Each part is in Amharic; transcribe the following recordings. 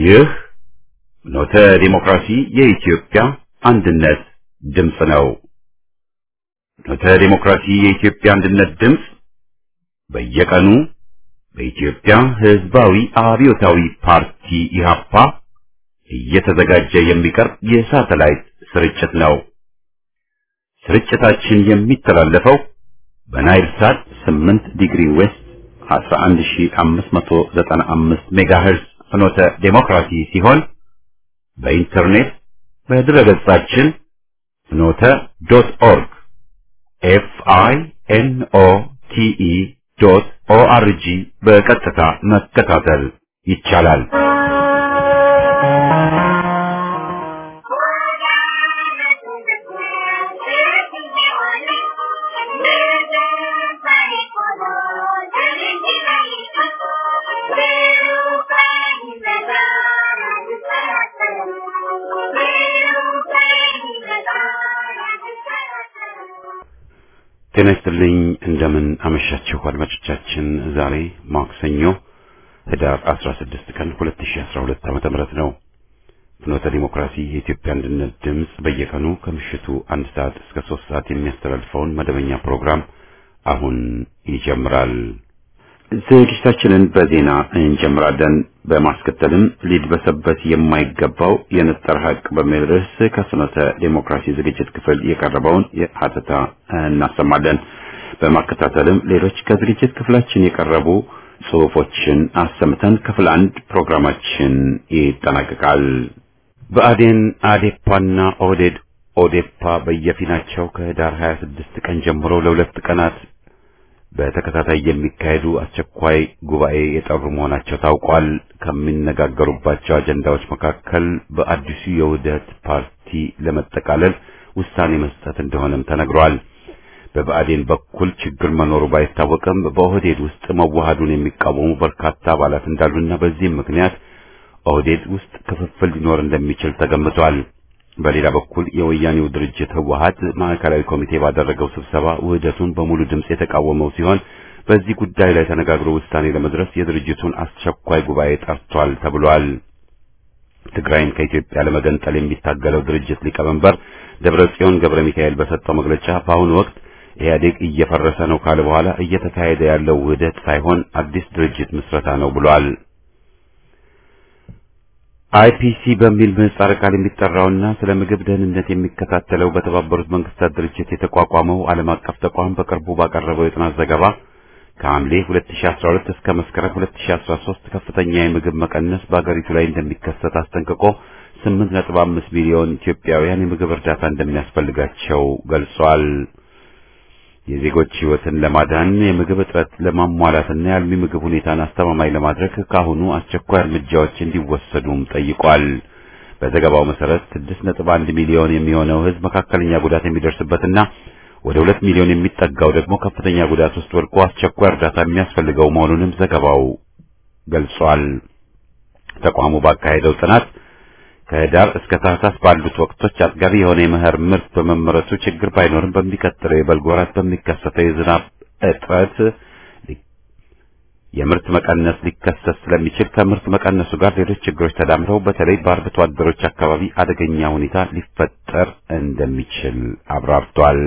ይህ ኖተ ዲሞክራሲ የኢትዮጵያ አንድነት ድምፅ ነው። ኖተ ዲሞክራሲ የኢትዮጵያ አንድነት ድምፅ በየቀኑ በኢትዮጵያ ሕዝባዊ አብዮታዊ ፓርቲ ኢህአፓ እየተዘጋጀ የሚቀርብ የሳተላይት ስርጭት ነው። ስርጭታችን የሚተላለፈው በናይል ሳት 8 ዲግሪ ዌስት 11595 ሜጋሄርዝ ፍኖተ ዴሞክራሲ ሲሆን በኢንተርኔት በድረገጻችን ፍኖተ ዶት ኦርግ ኤፍ አይ ኤን ኦ ቲ ኢ ዶት ኦ አር ጂ በቀጥታ መከታተል ይቻላል። ጤና ይስጥልኝ። እንደምን አመሻችሁ አድማጮቻችን። ዛሬ ማክሰኞ ህዳር 16 ቀን 2012 ዓመተ ምህረት ነው። ፍኖተ ዲሞክራሲ የኢትዮጵያ አንድነት ድምፅ በየቀኑ ከምሽቱ አንድ ሰዓት እስከ ሶስት ሰዓት የሚያስተላልፈውን መደበኛ ፕሮግራም አሁን ይጀምራል። ዝግጅታችንን በዜና እንጀምራለን። በማስከተልም ሊድበሰበስ የማይገባው የነጠረ ሀቅ በሚል ርዕስ ከፍኖተ ዴሞክራሲ ዝግጅት ክፍል የቀረበውን ሀተታ እናሰማለን። በማከታተልም ሌሎች ከዝግጅት ክፍላችን የቀረቡ ጽሑፎችን አሰምተን ክፍል አንድ ፕሮግራማችን ይጠናቀቃል። ብአዴን፣ አዴፓና ኦህዴድ ኦዴፓ በየፊናቸው ከህዳር 26 ቀን ጀምሮ ለሁለት ቀናት በተከታታይ የሚካሄዱ አስቸኳይ ጉባኤ የጠሩ መሆናቸው ታውቋል። ከሚነጋገሩባቸው አጀንዳዎች መካከል በአዲሱ የውህደት ፓርቲ ለመጠቃለል ውሳኔ መስጠት እንደሆነም ተነግሯል። በብአዴን በኩል ችግር መኖሩ ባይታወቅም በኦህዴድ ውስጥ መዋሃዱን የሚቃወሙ በርካታ አባላት እንዳሉና በዚህም ምክንያት ኦህዴድ ውስጥ ክፍፍል ሊኖር እንደሚችል ተገምቷል። በሌላ በኩል የወያኔው ድርጅት ህወሀት ማዕከላዊ ኮሚቴ ባደረገው ስብሰባ ውህደቱን በሙሉ ድምፅ የተቃወመው ሲሆን በዚህ ጉዳይ ላይ ተነጋግሮ ውሳኔ ለመድረስ የድርጅቱን አስቸኳይ ጉባኤ ጠርቷል ተብሏል። ትግራይን ከኢትዮጵያ ለመገንጠል የሚታገለው ድርጅት ሊቀመንበር ደብረጽዮን ገብረ ሚካኤል በሰጠው መግለጫ በአሁኑ ወቅት ኢህአዴግ እየፈረሰ ነው ካለ በኋላ እየተካሄደ ያለው ውህደት ሳይሆን አዲስ ድርጅት ምስረታ ነው ብሏል። አይፒሲ በሚል ምህጻረ ቃል የሚጠራውና ስለ ምግብ ደህንነት የሚከታተለው በተባበሩት መንግስታት ድርጅት የተቋቋመው ዓለም አቀፍ ተቋም በቅርቡ ባቀረበው የጥናት ዘገባ ከሐምሌ 2012 እስከ መስከረም 2013 ከፍተኛ የምግብ መቀነስ በአገሪቱ ላይ እንደሚከሰት አስጠንቅቆ 8.5 ሚሊዮን ኢትዮጵያውያን የምግብ እርዳታ እንደሚያስፈልጋቸው ገልጿል። የዜጎች ሕይወትን ለማዳን የምግብ እጥረት ለማሟላትና የአልሚ ምግብ ሁኔታን አስተማማኝ ለማድረግ ካሁኑ አስቸኳይ እርምጃዎች እንዲወሰዱም ጠይቋል። በዘገባው መሰረት 6.1 ሚሊዮን የሚሆነው ሕዝብ መካከለኛ ጉዳት የሚደርስበትና ወደ 2 ሚሊዮን የሚጠጋው ደግሞ ከፍተኛ ጉዳት ውስጥ ወድቆ አስቸኳይ እርዳታ የሚያስፈልገው መሆኑንም ዘገባው ገልጿል። ተቋሙ ባካሄደው ጥናት ከህዳር እስከ ታህሳስ ባሉት ወቅቶች አጥጋቢ የሆነ የመኸር ምርት በመመረቱ ችግር ባይኖርም በሚቀጥለው የበልግ ወራት በሚከሰተው የዝናብ እጥረት የምርት መቀነስ ሊከሰት ስለሚችል ከምርት መቀነሱ ጋር ሌሎች ችግሮች ተዳምረው በተለይ በአርብቶ አደሮች አካባቢ አደገኛ ሁኔታ ሊፈጠር እንደሚችል አብራርቷል።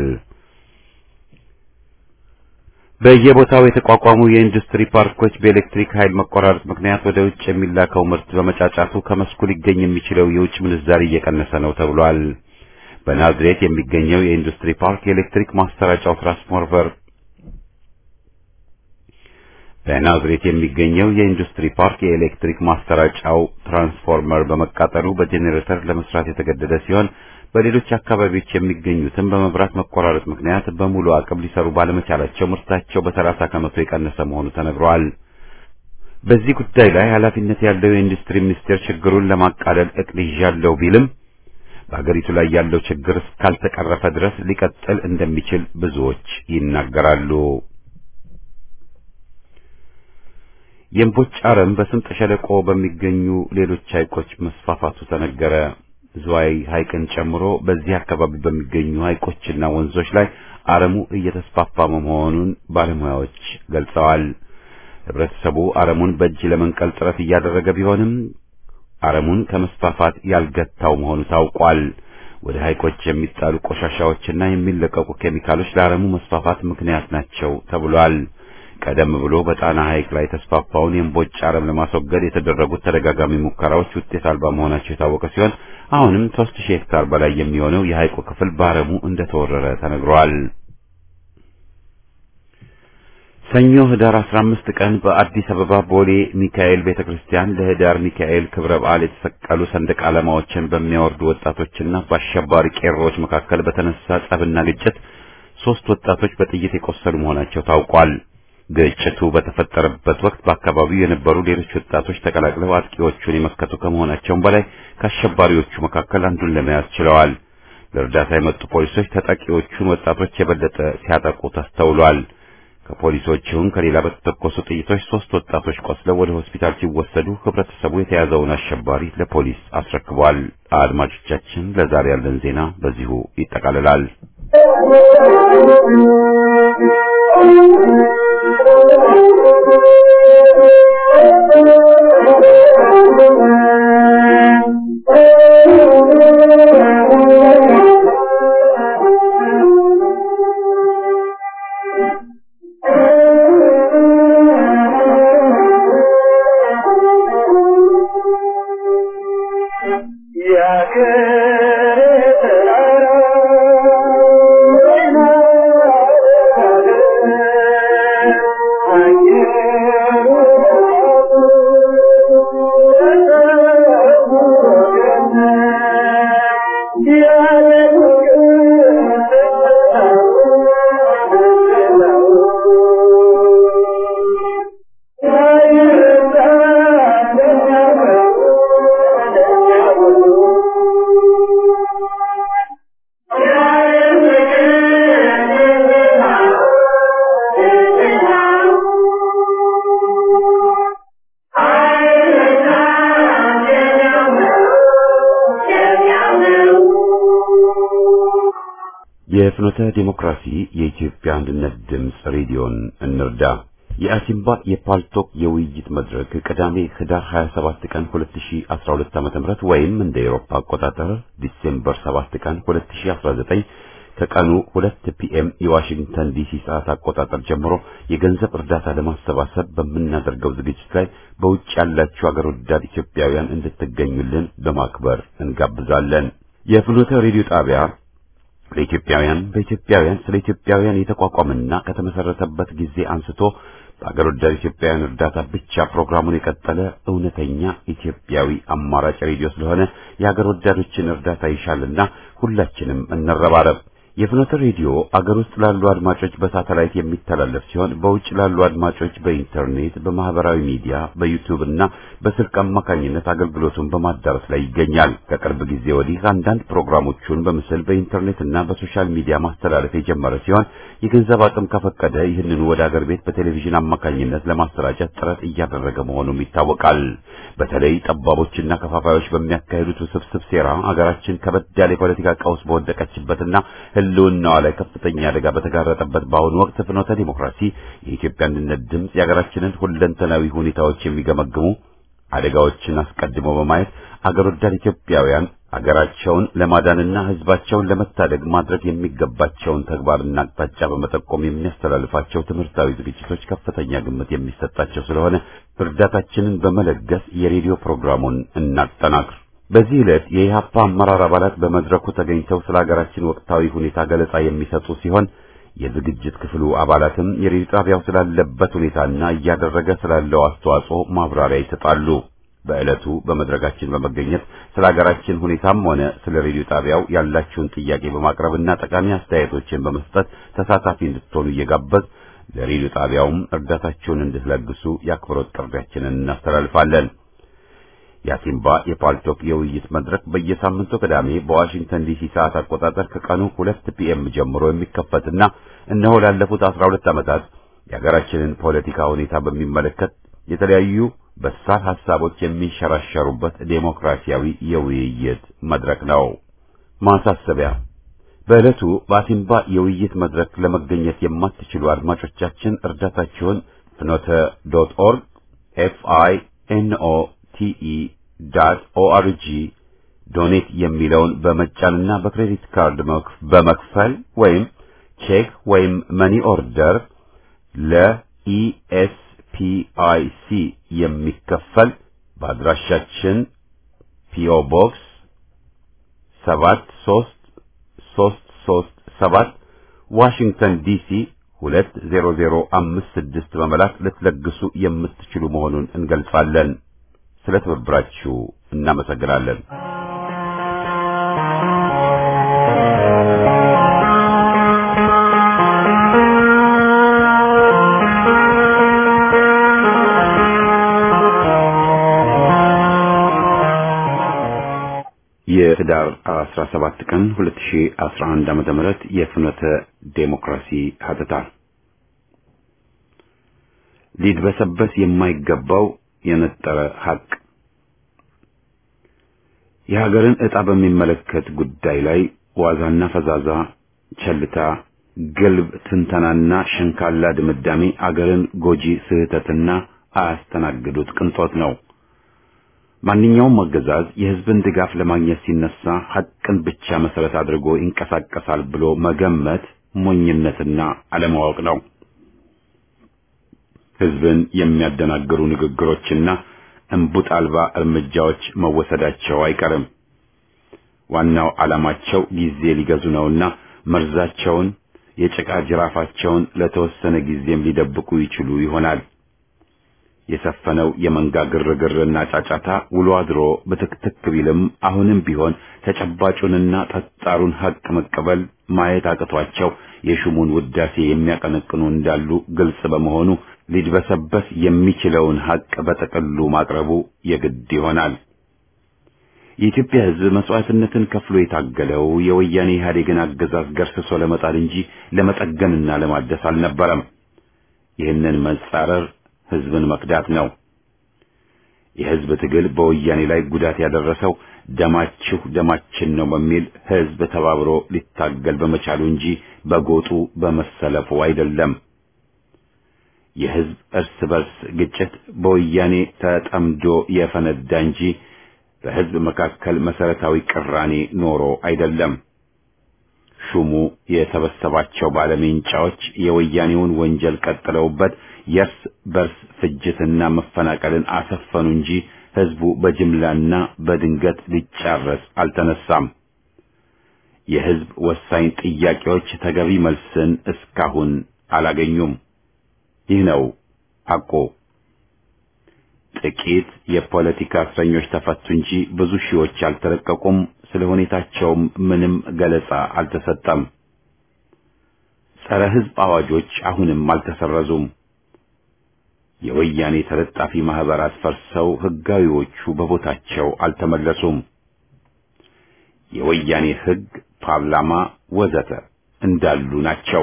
በየቦታው የተቋቋሙ የኢንዱስትሪ ፓርኮች በኤሌክትሪክ ኃይል መቆራረጥ ምክንያት ወደ ውጭ የሚላከው ምርት በመጫጫቱ ከመስኩ ሊገኝ የሚችለው የውጭ ምንዛሪ እየቀነሰ ነው ተብሏል። በናዝሬት የሚገኘው የኢንዱስትሪ ፓርክ የኤሌክትሪክ ማሰራጫው ትራንስፎርመር በናዝሬት የሚገኘው የኢንዱስትሪ ፓርክ የኤሌክትሪክ ማሰራጫው ትራንስፎርመር በመቃጠሉ በጄኔሬተር ለመስራት የተገደደ ሲሆን በሌሎች አካባቢዎች የሚገኙትም በመብራት መቆራረጥ ምክንያት በሙሉ አቅም ሊሰሩ ባለመቻላቸው ምርታቸው በሰላሳ ከመቶ የቀነሰ መሆኑ ተነግሯል። በዚህ ጉዳይ ላይ ኃላፊነት ያለው የኢንዱስትሪ ሚኒስቴር ችግሩን ለማቃለል እቅድ ይዣለሁ ቢልም በአገሪቱ ላይ ያለው ችግር እስካልተቀረፈ ድረስ ሊቀጥል እንደሚችል ብዙዎች ይናገራሉ። የእምቦጭ አረም በስምጥ ሸለቆ በሚገኙ ሌሎች ሐይቆች መስፋፋቱ ተነገረ። ዝዋይ ሐይቅን ጨምሮ በዚህ አካባቢ በሚገኙ ሐይቆችና ወንዞች ላይ አረሙ እየተስፋፋ መሆኑን ባለሙያዎች ገልጸዋል። ህብረተሰቡ አረሙን በእጅ ለመንቀል ጥረት እያደረገ ቢሆንም አረሙን ከመስፋፋት ያልገታው መሆኑ ታውቋል። ወደ ሐይቆች የሚጣሉ ቆሻሻዎችና የሚለቀቁ ኬሚካሎች ለአረሙ መስፋፋት ምክንያት ናቸው ተብሏል። ቀደም ብሎ በጣና ሐይቅ ላይ የተስፋፋውን የእምቦጭ አረም ለማስወገድ የተደረጉት ተደጋጋሚ ሙከራዎች ውጤት አልባ መሆናቸው የታወቀ ሲሆን አሁንም ሦስት ሺህ ሄክታር በላይ የሚሆነው የሐይቁ ክፍል በአረሙ እንደተወረረ ተነግሯል። ሰኞ ህዳር 15 ቀን በአዲስ አበባ ቦሌ ሚካኤል ቤተክርስቲያን ለህዳር ሚካኤል ክብረ በዓል የተሰቀሉ ሰንደቅ ዓላማዎችን በሚያወርዱ ወጣቶችና በአሸባሪ ቄሮዎች መካከል በተነሳ ጸብና ግጭት ሦስት ወጣቶች በጥይት የቆሰሉ መሆናቸው ታውቋል። ግጭቱ በተፈጠረበት ወቅት በአካባቢው የነበሩ ሌሎች ወጣቶች ተቀላቅለው አጥቂዎቹን የመከቱ ከመሆናቸውም በላይ ከአሸባሪዎቹ መካከል አንዱን ለመያዝ ችለዋል። ለእርዳታ የመጡ ፖሊሶች ተጠቂዎቹን ወጣቶች የበለጠ ሲያጠቁ ተስተውሏል። ከፖሊሶቹም ከሌላ በተተኮሱ ጥይቶች ሦስት ወጣቶች ቆስለው ወደ ሆስፒታል ሲወሰዱ ህብረተሰቡ የተያዘውን አሸባሪ ለፖሊስ አስረክቧል። አድማጮቻችን፣ ለዛሬ ያለን ዜና በዚሁ ይጠቃልላል። የፍኖተ ዲሞክራሲ የኢትዮጵያ አንድነት ድምፅ ሬዲዮን እንርዳ። የአሲምባ የፓልቶክ የውይይት መድረክ ቅዳሜ ህዳር 27 ቀን 2012 ዓ.ም ወይም እንደ ኤሮፓ አቆጣጠር ዲሴምበር 7 ቀን 2019 ከቀኑ 2 ፒኤም የዋሽንግተን ዲሲ ሰዓት አቆጣጠር ጀምሮ የገንዘብ እርዳታ ለማሰባሰብ በምናደርገው ዝግጅት ላይ በውጭ ያላችሁ አገር ወዳድ ኢትዮጵያውያን እንድትገኙልን በማክበር እንጋብዛለን። የፍኖተ ሬዲዮ ጣቢያ ለኢትዮጵያውያን በኢትዮጵያውያን ስለ ኢትዮጵያውያን የተቋቋመና ከተመሰረተበት ጊዜ አንስቶ በአገር ወዳድ ኢትዮጵያውያን እርዳታ ብቻ ፕሮግራሙን የቀጠለ እውነተኛ ኢትዮጵያዊ አማራጭ ሬዲዮ ስለሆነ የአገር ወዳዶችን እርዳታ ይሻልና ሁላችንም እንረባረብ። የፍኖተ ሬዲዮ አገር ውስጥ ላሉ አድማጮች በሳተላይት የሚተላለፍ ሲሆን በውጭ ላሉ አድማጮች በኢንተርኔት፣ በማህበራዊ ሚዲያ፣ በዩቲዩብ እና በስልክ አማካኝነት አገልግሎቱን በማዳረስ ላይ ይገኛል። ከቅርብ ጊዜ ወዲህ አንዳንድ ፕሮግራሞቹን በምስል በኢንተርኔት እና በሶሻል ሚዲያ ማስተላለፍ የጀመረ ሲሆን የገንዘብ አቅም ከፈቀደ ይህንኑ ወደ አገር ቤት በቴሌቪዥን አማካኝነት ለማሰራጨት ጥረት እያደረገ መሆኑም ይታወቃል። በተለይ ጠባቦችና ከፋፋዮች በሚያካሂዱት ውስብስብ ሴራ አገራችን ከበድ ያለ የፖለቲካ ቀውስ በወደቀችበትና ሕልውናዋ ላይ ከፍተኛ አደጋ በተጋረጠበት በአሁኑ ወቅት ፍኖተ ዲሞክራሲ የኢትዮጵያ አንድነት ድምፅ የሀገራችንን ሁለንተናዊ ሁኔታዎች የሚገመግሙ አደጋዎችን አስቀድሞ በማየት አገር ወዳድ ኢትዮጵያውያን አገራቸውን ለማዳንና ሕዝባቸውን ለመታደግ ማድረግ የሚገባቸውን ተግባርና አቅጣጫ በመጠቆም የሚያስተላልፋቸው ትምህርታዊ ዝግጅቶች ከፍተኛ ግምት የሚሰጣቸው ስለሆነ እርዳታችንን በመለገስ የሬዲዮ ፕሮግራሙን እናጠናክር። በዚህ ዕለት የኢህአፓ አመራር አባላት በመድረኩ ተገኝተው ስለ ሀገራችን ወቅታዊ ሁኔታ ገለጻ የሚሰጡ ሲሆን የዝግጅት ክፍሉ አባላትም የሬዲዮ ጣቢያው ስላለበት ሁኔታና እያደረገ ስላለው አስተዋጽኦ ማብራሪያ ይሰጣሉ። በዕለቱ በመድረካችን በመገኘት ስለ ሀገራችን ሁኔታም ሆነ ስለ ሬዲዮ ጣቢያው ያላችሁን ጥያቄ በማቅረብና ጠቃሚ አስተያየቶችን በመስጠት ተሳታፊ እንድትሆኑ እየጋበዝ ለሬዲዮ ጣቢያውም እርዳታችሁን እንድትለግሱ የአክብሮት ጥሪያችንን እናስተላልፋለን። የአሲምባ የፓልቶክ የውይይት መድረክ በየሳምንቱ ቅዳሜ በዋሽንግተን ዲሲ ሰዓት አቆጣጠር ከቀኑ ሁለት ፒኤም ጀምሮ የሚከፈትና እነሆ ላለፉት አስራ ሁለት ዓመታት የሀገራችንን ፖለቲካ ሁኔታ በሚመለከት የተለያዩ በሳል ሐሳቦች የሚንሸራሸሩበት ዴሞክራሲያዊ የውይይት መድረክ ነው። ማሳሰቢያ በዕለቱ በአሲምባ የውይይት መድረክ ለመገኘት የማትችሉ አድማጮቻችን እርዳታችሁን ፍኖተ ዶት ኦርግ ኤፍ አይ ኤን ኦ ቲኢ ዳት ኦአርጂ ዶኔት የሚለውን በመጫንና በክሬዲት ካርድ በመክፈል ወይም ቼክ ወይም መኒ ኦርደር ለኢኤስፒአይሲ የሚከፈል በአድራሻችን ፒኦ ቦክስ ሰባት ሶስት ሶስት ሶስት ሰባት ዋሽንግተን ዲሲ ሁለት ዜሮ ዜሮ አምስት ስድስት በመላክ ልትለግሱ የምትችሉ መሆኑን እንገልጻለን። ስለ ትብብራችሁ እናመሰግናለን። የህዳር 17 ቀን 2011 ዓመተ ምህረት የፍኖተ ዴሞክራሲ ሀተታ ሊድበሰበስ የማይገባው የነጠረ ሀቅ የሀገርን ዕጣ በሚመለከት ጉዳይ ላይ ዋዛና ፈዛዛ፣ ቸልታ፣ ግልብ ትንተናና ሸንካላ ድምዳሜ አገርን ጎጂ ስህተትና አያስተናግዱት ቅንጦት ነው። ማንኛውም አገዛዝ የህዝብን ድጋፍ ለማግኘት ሲነሳ ሐቅን ብቻ መሰረት አድርጎ ይንቀሳቀሳል ብሎ መገመት ሞኝነትና አለማወቅ ነው። ህዝብን የሚያደናግሩ ንግግሮችና እንቡጥ አልባ እርምጃዎች መወሰዳቸው አይቀርም። ዋናው ዓላማቸው ጊዜ ሊገዙ ነውና መርዛቸውን፣ የጭቃ ጅራፋቸውን ለተወሰነ ጊዜም ሊደብቁ ይችሉ ይሆናል። የሰፈነው የመንጋ ግርግርና ጫጫታ ውሎ አድሮ በትክትክ ቢልም አሁንም ቢሆን ተጨባጩንና ጠጣሩን ሐቅ መቀበል ማየት አቅቷቸው የሹሙን ውዳሴ የሚያቀነቅኑ እንዳሉ ግልጽ በመሆኑ ሊድበሰበስ የሚችለውን ሐቅ በጠቅሉ ማቅረቡ የግድ ይሆናል። የኢትዮጵያ ሕዝብ መስዋዕትነትን ከፍሎ የታገለው የወያኔ ኢህአዴግን አገዛዝ ገርስሶ ለመጣል እንጂ ለመጠገንና ለማደስ አልነበረም። ይህንን መጻረር ህዝብን መክዳት ነው። የህዝብ ትግል በወያኔ ላይ ጉዳት ያደረሰው ደማችሁ ደማችን ነው በሚል ህዝብ ተባብሮ ሊታገል በመቻሉ እንጂ በጎጡ በመሰለፉ አይደለም። የህዝብ እርስ በርስ ግጭት በወያኔ ተጠምዶ የፈነዳ እንጂ በህዝብ መካከል መሰረታዊ ቅራኔ ኖሮ አይደለም። ሹሙ የሰበሰባቸው ባለሜንጫዎች የወያኔውን ወንጀል ቀጥለውበት የእርስ በርስ ፍጅትና መፈናቀልን አሰፈኑ እንጂ ህዝቡ በጅምላና በድንገት ሊጫረስ አልተነሳም። የህዝብ ወሳኝ ጥያቄዎች ተገቢ መልስን እስካሁን አላገኙም። ይህ ነው ሐቁ። ጥቂት የፖለቲካ እስረኞች ተፈቱ እንጂ ብዙ ሺዎች አልተለቀቁም። ስለ ሁኔታቸውም ምንም ገለጻ አልተሰጠም። ጸረ ህዝብ አዋጆች አሁንም አልተሰረዙም። የወያኔ ተለጣፊ ማህበራት ፈርሰው ህጋዊዎቹ በቦታቸው አልተመለሱም። የወያኔ ህግ፣ ፓርላማ ወዘተ እንዳሉ ናቸው።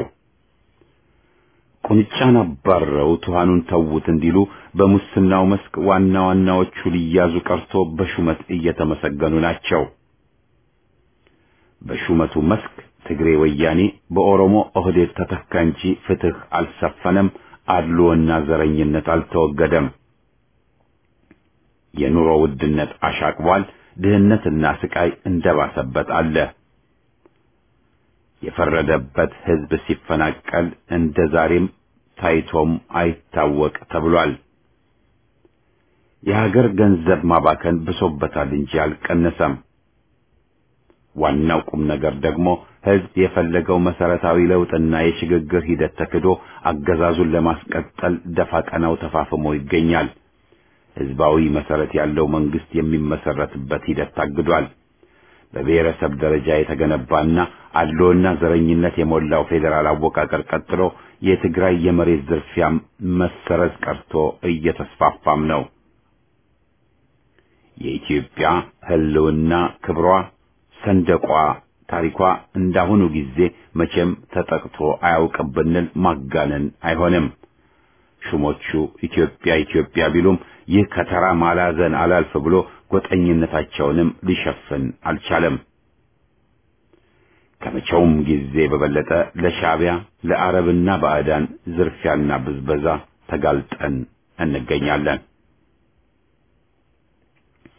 ቁንጫን አባረው ትኋኑን ተዉት እንዲሉ በሙስናው መስክ ዋና ዋናዎቹ ሊያዙ ቀርቶ በሹመት እየተመሰገኑ ናቸው። በሹመቱ መስክ ትግሬ ወያኔ በኦሮሞ ኦህዴድ ተተካ እንጂ ፍትህ አልሰፈነም። አድሎና ዘረኝነት አልተወገደም። የኑሮ ውድነት አሻቅቧል። ድህነትና ስቃይ እንደባሰበት አለ። የፈረደበት ህዝብ ሲፈናቀል እንደ ዛሬም ታይቶም አይታወቅ ተብሏል። የሀገር ገንዘብ ማባከን ብሶበታል እንጂ አልቀነሰም። ዋናው ቁም ነገር ደግሞ ህዝብ የፈለገው መሰረታዊ ለውጥና የሽግግር ሂደት ተክዶ አገዛዙን ለማስቀጠል ደፋ ቀናው ተፋፍሞ ይገኛል። ህዝባዊ መሰረት ያለው መንግስት የሚመሰረትበት ሂደት ታግዷል። በብሔረሰብ ደረጃ የተገነባና አድሎና ዘረኝነት የሞላው ፌዴራል አወቃቀር ቀጥሎ የትግራይ የመሬት ዝርፊያም መሰረዝ ቀርቶ እየተስፋፋም ነው። የኢትዮጵያ ህልውና ክብሯ፣ ሰንደቋ፣ ታሪኳ እንዳሁኑ ጊዜ መቼም ተጠቅቶ አያውቅም ብንል ማጋነን አይሆንም። ሹሞቹ ኢትዮጵያ ኢትዮጵያ ቢሉም ይህ ከተራ ማላዘን አላልፍ ብሎ ጎጠኝነታቸውንም ሊሸፍን አልቻለም። ከመቼውም ጊዜ በበለጠ ለሻዕቢያ ለአረብና ባዕዳን ዝርፊያና ብዝበዛ ተጋልጠን እንገኛለን።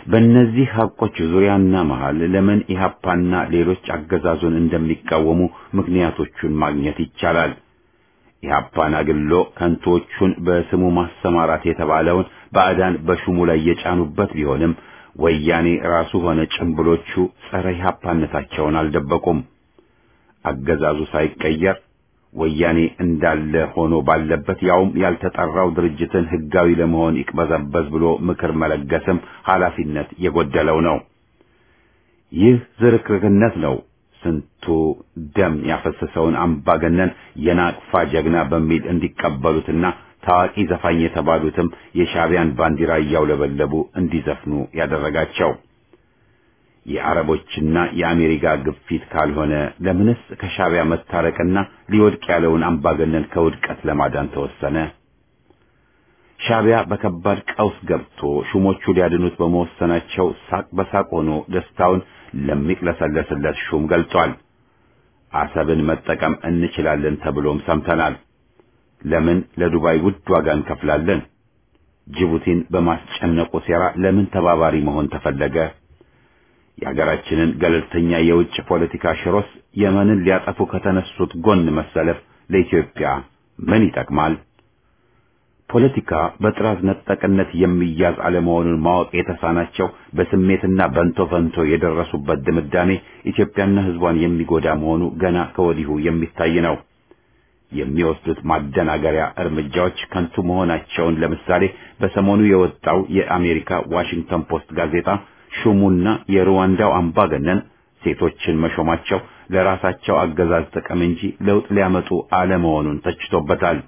በእነዚህ ሐቆች ዙሪያና መሃል ለምን ኢህአፓና ሌሎች አገዛዙን እንደሚቃወሙ ምክንያቶቹን ማግኘት ይቻላል። ኢህአፓን አግሎ ከንቶቹን በስሙ ማሰማራት የተባለውን ባዕዳን በሹሙ ላይ የጫኑበት ቢሆንም ወያኔ ራሱ ሆነ ጭምብሎቹ ጸረ ኢህአፓነታቸውን አልደበቁም። አገዛዙ ሳይቀየር ወያኔ እንዳለ ሆኖ ባለበት ያውም ያልተጠራው ድርጅትን ህጋዊ ለመሆን ይቅበዘበዝ ብሎ ምክር መለገስም ኃላፊነት የጎደለው ነው። ይህ ዝርክርክነት ነው ስንቱ ደም ያፈሰሰውን አምባገነን የናቅፋ ጀግና በሚል እንዲቀበሉትና ታዋቂ ዘፋኝ የተባሉትም የሻዕቢያን ባንዲራ እያውለበለቡ እንዲዘፍኑ ያደረጋቸው። የአረቦችና የአሜሪካ ግፊት ካልሆነ ለምንስ ከሻዕቢያ መታረቅና ሊወድቅ ያለውን አምባገነን ከውድቀት ለማዳን ተወሰነ? ሻዕቢያ በከባድ ቀውስ ገብቶ ሹሞቹ ሊያድኑት በመወሰናቸው ሳቅ በሳቅ ሆኖ ደስታውን ለሚቅለሰለስለት ሹም ገልጿል። አሰብን መጠቀም እንችላለን ተብሎም ሰምተናል። ለምን ለዱባይ ውድ ዋጋ እንከፍላለን? ጅቡቲን በማስጨነቁ ሴራ ለምን ተባባሪ መሆን ተፈለገ? የሀገራችንን ገለልተኛ የውጭ ፖለቲካ ሽሮስ የመንን ሊያጠፉ ከተነሱት ጎን መሰለፍ ለኢትዮጵያ ምን ይጠቅማል? ፖለቲካ በጥራዝ ነጠቅነት የሚያዝ አለመሆኑን ማወቅ የተሳናቸው በስሜትና በንቶ ፈንቶ የደረሱበት ድምዳሜ ኢትዮጵያና ሕዝቧን የሚጎዳ መሆኑ ገና ከወዲሁ የሚታይ ነው። የሚወስዱት ማደናገሪያ እርምጃዎች ከንቱ መሆናቸውን ለምሳሌ በሰሞኑ የወጣው የአሜሪካ ዋሽንግተን ፖስት ጋዜጣ ሹሙና የሩዋንዳው አምባገነን ሴቶችን መሾማቸው ለራሳቸው አገዛዝ ጥቅም እንጂ ለውጥ ሊያመጡ አለመሆኑን ተችቶበታል።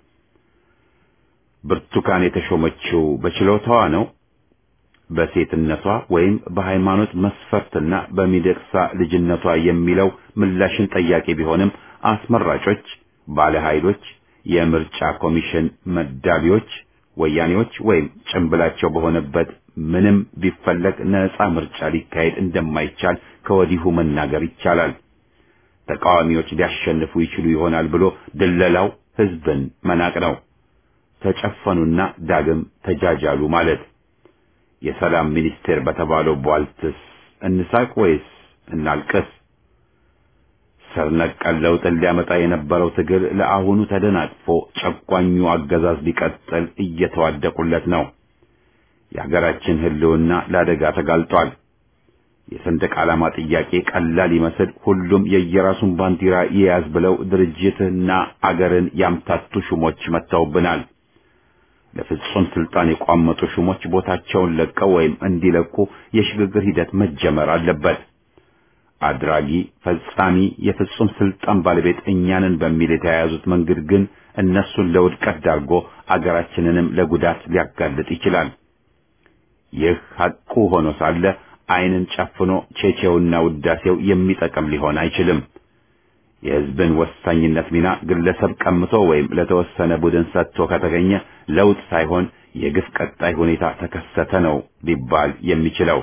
ብርቱካን የተሾመችው በችሎታዋ ነው? በሴትነቷ ወይም በሃይማኖት መስፈርትና በሚደቅሳ ልጅነቷ የሚለው ምላሽን ጠያቂ ቢሆንም አስመራጮች፣ ባለ ኃይሎች፣ የምርጫ ኮሚሽን መዳቢዎች ወያኔዎች ወይም ጭንብላቸው በሆነበት ምንም ቢፈለግ ነፃ ምርጫ ሊካሄድ እንደማይቻል ከወዲሁ መናገር ይቻላል። ተቃዋሚዎች ሊያሸንፉ ይችሉ ይሆናል ብሎ ድለላው ህዝብን መናቅ ነው። ተጨፈኑና ዳግም ተጃጃሉ ማለት። የሰላም ሚኒስቴር በተባለው ቧልትስ እንሳቅ ወይስ እናልቅስ? ስር ነቀል ለውጥን ሊያመጣ የነበረው ትግል ለአሁኑ ተደናቅፎ ጨቋኙ አገዛዝ ሊቀጥል እየተዋደቁለት ነው። የሀገራችን ህልውና ለአደጋ ተጋልጧል። የሰንደቅ ዓላማ ጥያቄ ቀላል ይመስል ሁሉም የየራሱን ባንዲራ ይያዝ ብለው ድርጅትና አገርን ያምታቱ ሹሞች መጥተውብናል። ለፍጹም ስልጣን የቋመጡ ሹሞች ቦታቸውን ለቀው ወይም እንዲለቁ የሽግግር ሂደት መጀመር አለበት። አድራጊ ፈጻሚ የፍጹም ስልጣን ባለቤት እኛንን በሚል የተያያዙት መንገድ ግን እነሱን ለውድቀት ዳርጎ አገራችንንም ለጉዳት ሊያጋልጥ ይችላል። ይህ ሐቁ ሆኖ ሳለ ዓይንን ጨፍኖ ቼቼውና ውዳሴው የሚጠቅም ሊሆን አይችልም። የሕዝብን ወሳኝነት ሚና ግለሰብ ቀምቶ ወይም ለተወሰነ ቡድን ሰጥቶ ከተገኘ ለውጥ ሳይሆን የግፍ ቀጣይ ሁኔታ ተከሰተ ነው ሊባል የሚችለው።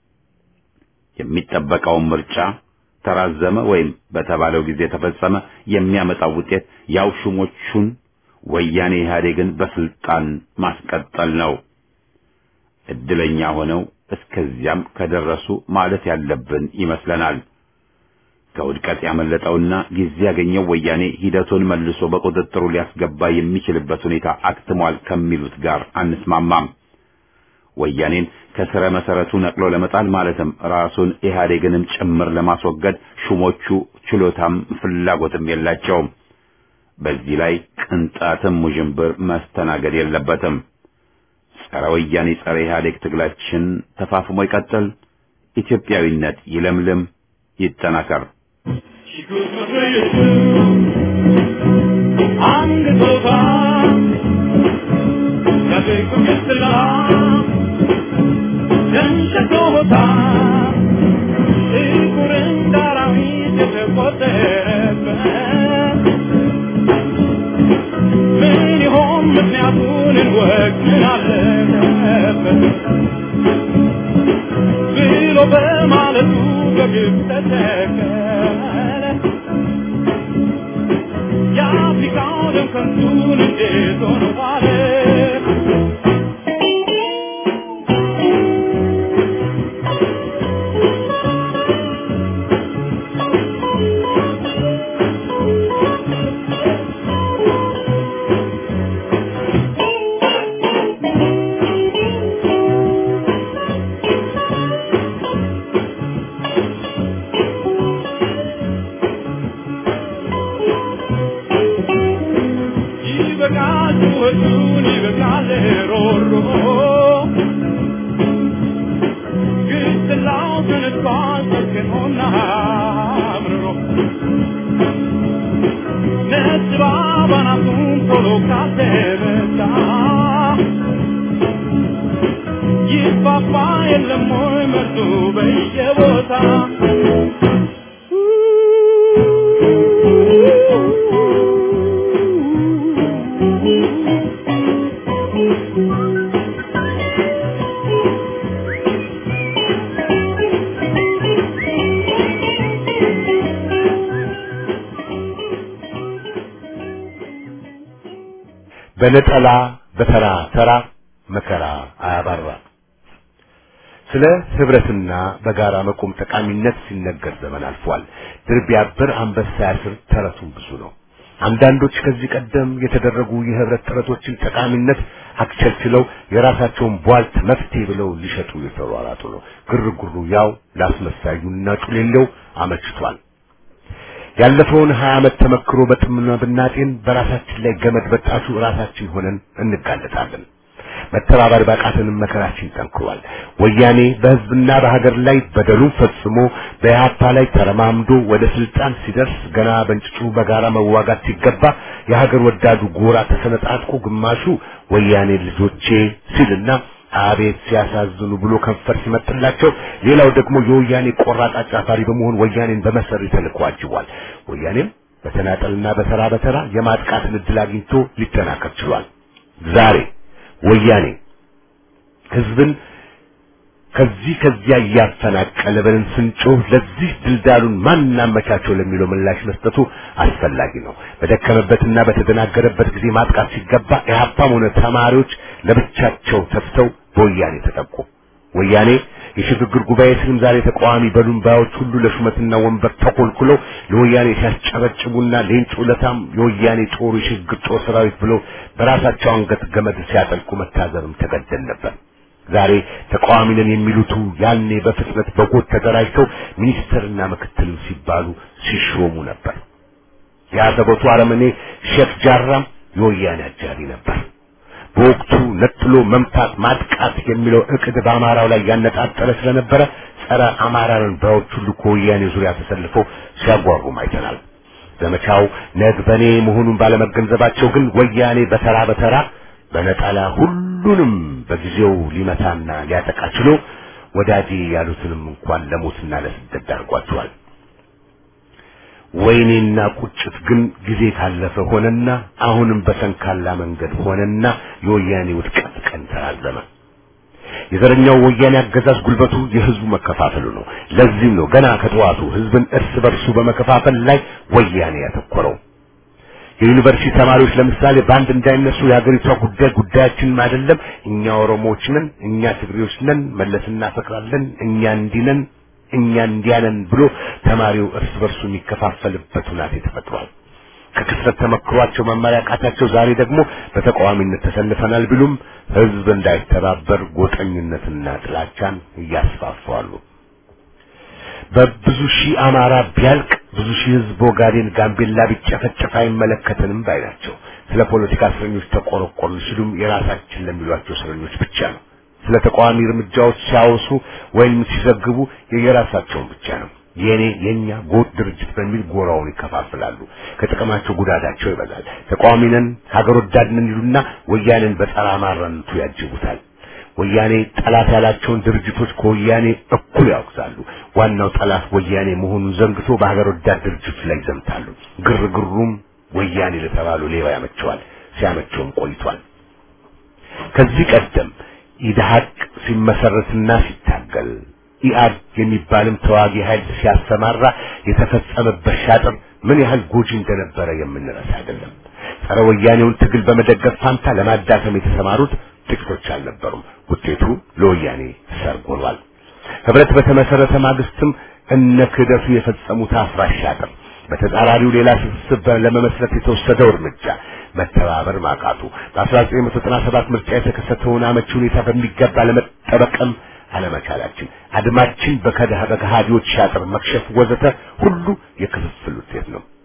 የሚጠበቀውን ምርጫ ተራዘመ ወይም በተባለው ጊዜ ተፈጸመ የሚያመጣው ውጤት ያው ሹሞቹን ወያኔ ኢህአዴግን በስልጣን ማስቀጠል ነው። እድለኛ ሆነው እስከዚያም ከደረሱ ማለት ያለብን ይመስለናል። ከውድቀት ያመለጠውና ጊዜ ያገኘው ወያኔ ሂደቱን መልሶ በቁጥጥሩ ሊያስገባ የሚችልበት ሁኔታ አክትሟል ከሚሉት ጋር አንስማማም። ወያኔን ከስረ መሰረቱ ነቅሎ ለመጣል ማለትም ራሱን ኢህአዴግንም ጭምር ለማስወገድ ሹሞቹ ችሎታም ፍላጎትም የላቸውም። በዚህ ላይ ቅንጣትም ውዥንብር መስተናገድ የለበትም። ጸረ ወያኔ ጸረ ኢህአዴግ ትግላችን ተፋፍሞ ይቀጥል። ኢትዮጵያዊነት ይለምልም፣ ይጠናከር። ምክንያቱን እንወቅ ምን አለበት ብሎ በማለቱ በግብ ተተከለ የአፍሪካው ደም ከንቱን እንዴት ሆነ ዋለ እጁን ይበቃል ሮሮ ግስላው ተነስቷል ሰክኖና አምርሮ ነጭ ባባናቱን ቶሎ ካልተመታ ይፋፋ የለም ወይ መርዱ በየቦታ በነጠላ በተራ ተራ መከራ አያባራ። ስለ ህብረትና በጋራ መቆም ጠቃሚነት ሲነገር ዘመን አልፏል። ድር ቢያብር አንበሳ ያስር ተረቱም ብዙ ነው። አንዳንዶች ከዚህ ቀደም የተደረጉ የህብረት ጥረቶችን ጠቃሚነት አክቸልችለው የራሳቸውን ቧልት መፍትሄ ብለው ሊሸጡ የተሯሯጡ ነው። ግርግሩ ያው ላስመሳዩና ጩሌለው አመችቷል። ያለፈውን ሀያ ዓመት ተመክሮ በጥምና ብናጤን በራሳችን ላይ ገመድ በጣሱ ራሳችን ሆነን እንጋለጣለን። መተባበር ባቃተንም መከራችን ጠንክሯል። ወያኔ በህዝብና በሀገር ላይ በደሉን ፈጽሞ በኢህአፓ ላይ ተረማምዶ ወደ ስልጣን ሲደርስ ገና በእንጭጩ በጋራ መዋጋት ሲገባ የሀገር ወዳዱ ጎራ ተሰነጣጥቆ ግማሹ ወያኔ ልጆቼ ሲልና አቤት ሲያሳዝኑ ብሎ ከንፈር ሲመጥላቸው፣ ሌላው ደግሞ የወያኔ ቆራጥ አጫፋሪ በመሆን ወያኔን በመሰሪ ተልዕኮ አጅቧል። ወያኔም በተናጠልና በተራ በተራ የማጥቃትን ዕድል አግኝቶ ሊጠናከር ችሏል። ዛሬ ወያኔ ህዝብን ከዚህ ከዚያ እያፈናቀለ ብለን ስንጮህ ለዚህ ድልዳሉን ማን አመቻቸው ለሚለው ምላሽ መስጠቱ አስፈላጊ ነው። በደከመበትና በተደናገረበት ጊዜ ማጥቃት ሲገባ ኢህአፓም ሆነ ተማሪዎች ለብቻቸው ተፍተው በወያኔ ተጠቁ። ወያኔ የሽግግር ጉባኤ ስም ዛሬ ተቃዋሚ በሉን ባዮች ሁሉ ለሹመትና ወንበር ተኮልኩለው ለወያኔ ሲያስጨበጭቡና ሌንጮ ለታም የወያኔ ጦር የሽግግር ጦር ሰራዊት ብለው በራሳቸው አንገት ገመድ ሲያጠልቁ መታዘብም ተገደል ነበር። ዛሬ ተቃዋሚ ነን የሚሉቱ ያኔ በፍጥነት በጎጥ ተደራጅተው ሚኒስትርና ምክትልም ሲባሉ ሲሾሙ ነበር። የአሰቦቱ አረመኔ ሼክ ጃራም የወያኔ አጃቢ ነበር። በወቅቱ ነጥሎ መምታት ማጥቃት የሚለው እቅድ በአማራው ላይ ያነጣጠረ ስለነበረ ጸረ አማራን ባዮች ሁሉ ከወያኔ ዙሪያ ተሰልፈው ሲያጓሩም አይተናል። ዘመቻው ነግበኔ መሆኑን ባለመገንዘባቸው ግን ወያኔ በተራ በተራ በነጠላ ሁሉንም በጊዜው ሊመታና ሊያጠቃ ችሎ ወዳጄ ያሉትንም እንኳን ለሞትና ለስደት ዳርጓቸዋል። ወይኔና ቁጭት ግን ጊዜ ካለፈ ሆነና አሁንም በሰንካላ መንገድ ሆነና የወያኔ ውድቀት ቀን ተራዘመ። የዘረኛው ወያኔ አገዛዝ ጉልበቱ የህዝቡ መከፋፈሉ ነው። ለዚህም ነው ገና ከጠዋቱ ህዝብን እርስ በርሱ በመከፋፈል ላይ ወያኔ ያተኮረው። የዩኒቨርሲቲ ተማሪዎች ለምሳሌ በአንድ እንዳይነሱ የሀገሪቷ ጉዳይ ጉዳያችንም አይደለም፣ እኛ ኦሮሞዎች ነን፣ እኛ ትግሬዎች ነን፣ መለስ እናፈቅራለን፣ እኛ እንዲህ ነን፣ እኛ እንዲያ ነን ብሎ ተማሪው እርስ በርሱ የሚከፋፈልበት ሁናቴ ተፈጥሯል። ከክስረት ተመክሯቸው መማር ያቃታቸው ዛሬ ደግሞ በተቃዋሚነት ተሰልፈናል ቢሉም ህዝብ እንዳይተባበር ጎጠኝነትና ጥላቻን እያስፋፋሉ። በብዙ ሺህ አማራ ቢያልቅ ብዙ ሺህ ህዝብ ኦጋዴን፣ ጋምቤላ ቢጨፈጨፍ አይመለከተንም ባይ ናቸው። ስለ ፖለቲካ እስረኞች ተቆረቆሩ ሲሉም የራሳችን ለሚሏቸው እስረኞች ብቻ ነው። ስለ ተቃዋሚ እርምጃዎች ሲያወሱ ወይም ሲዘግቡ የየራሳቸውን ብቻ ነው። የኔ የኛ ጎጥ ድርጅት በሚል ጎራውን ይከፋፍላሉ። ከጥቅማቸው ጉዳታቸው ይበዛል። ተቃዋሚ ነን ሀገር ወዳድ ነን ይሉና ወያኔን በጸረ አማራነቱ ያጅቡታል። ወያኔ ጠላት ያላቸውን ድርጅቶች ከወያኔ እኩል ያወግዛሉ። ዋናው ጠላት ወያኔ መሆኑን ዘንግቶ በሀገር ወዳድ ድርጅቶች ላይ ይዘምታሉ። ግርግሩም ወያኔ ለተባሉ ሌባ ያመቸዋል፣ ሲያመቸውም ቆይቷል። ከዚህ ቀደም ኢድሃቅ ሲመሰረትና ሲታገል ኢአድ የሚባልም ተዋጊ ኃይል ሲያሰማራ የተፈጸመበት ሻጥር ምን ያህል ጎጂ እንደነበረ የምንረሳ አይደለም። ጸረ ወያኔውን ትግል በመደገፍ ፋንታ ለማዳከም የተሰማሩት ጥቂቶች አልነበሩም። ውጤቱ ለወያኔ ሰርግ ሆኗል። ህብረት በተመሰረተ ማግስትም እነ ክህደቱ የፈጸሙት አፍራሽ ሻጥር፣ በተጻራሪው ሌላ ስብስብ ለመመስረት የተወሰደው እርምጃ መተባበር ማቃቱ፣ በ1997 ምርጫ የተከሰተውን አመቺ ሁኔታ በሚገባ ለመጠበቅም አለመቻላችን፣ አድማችን በከሃዲዎች ሻጥር መክሸፍ ወዘተ ሁሉ የክፍፍል ውጤት ነው።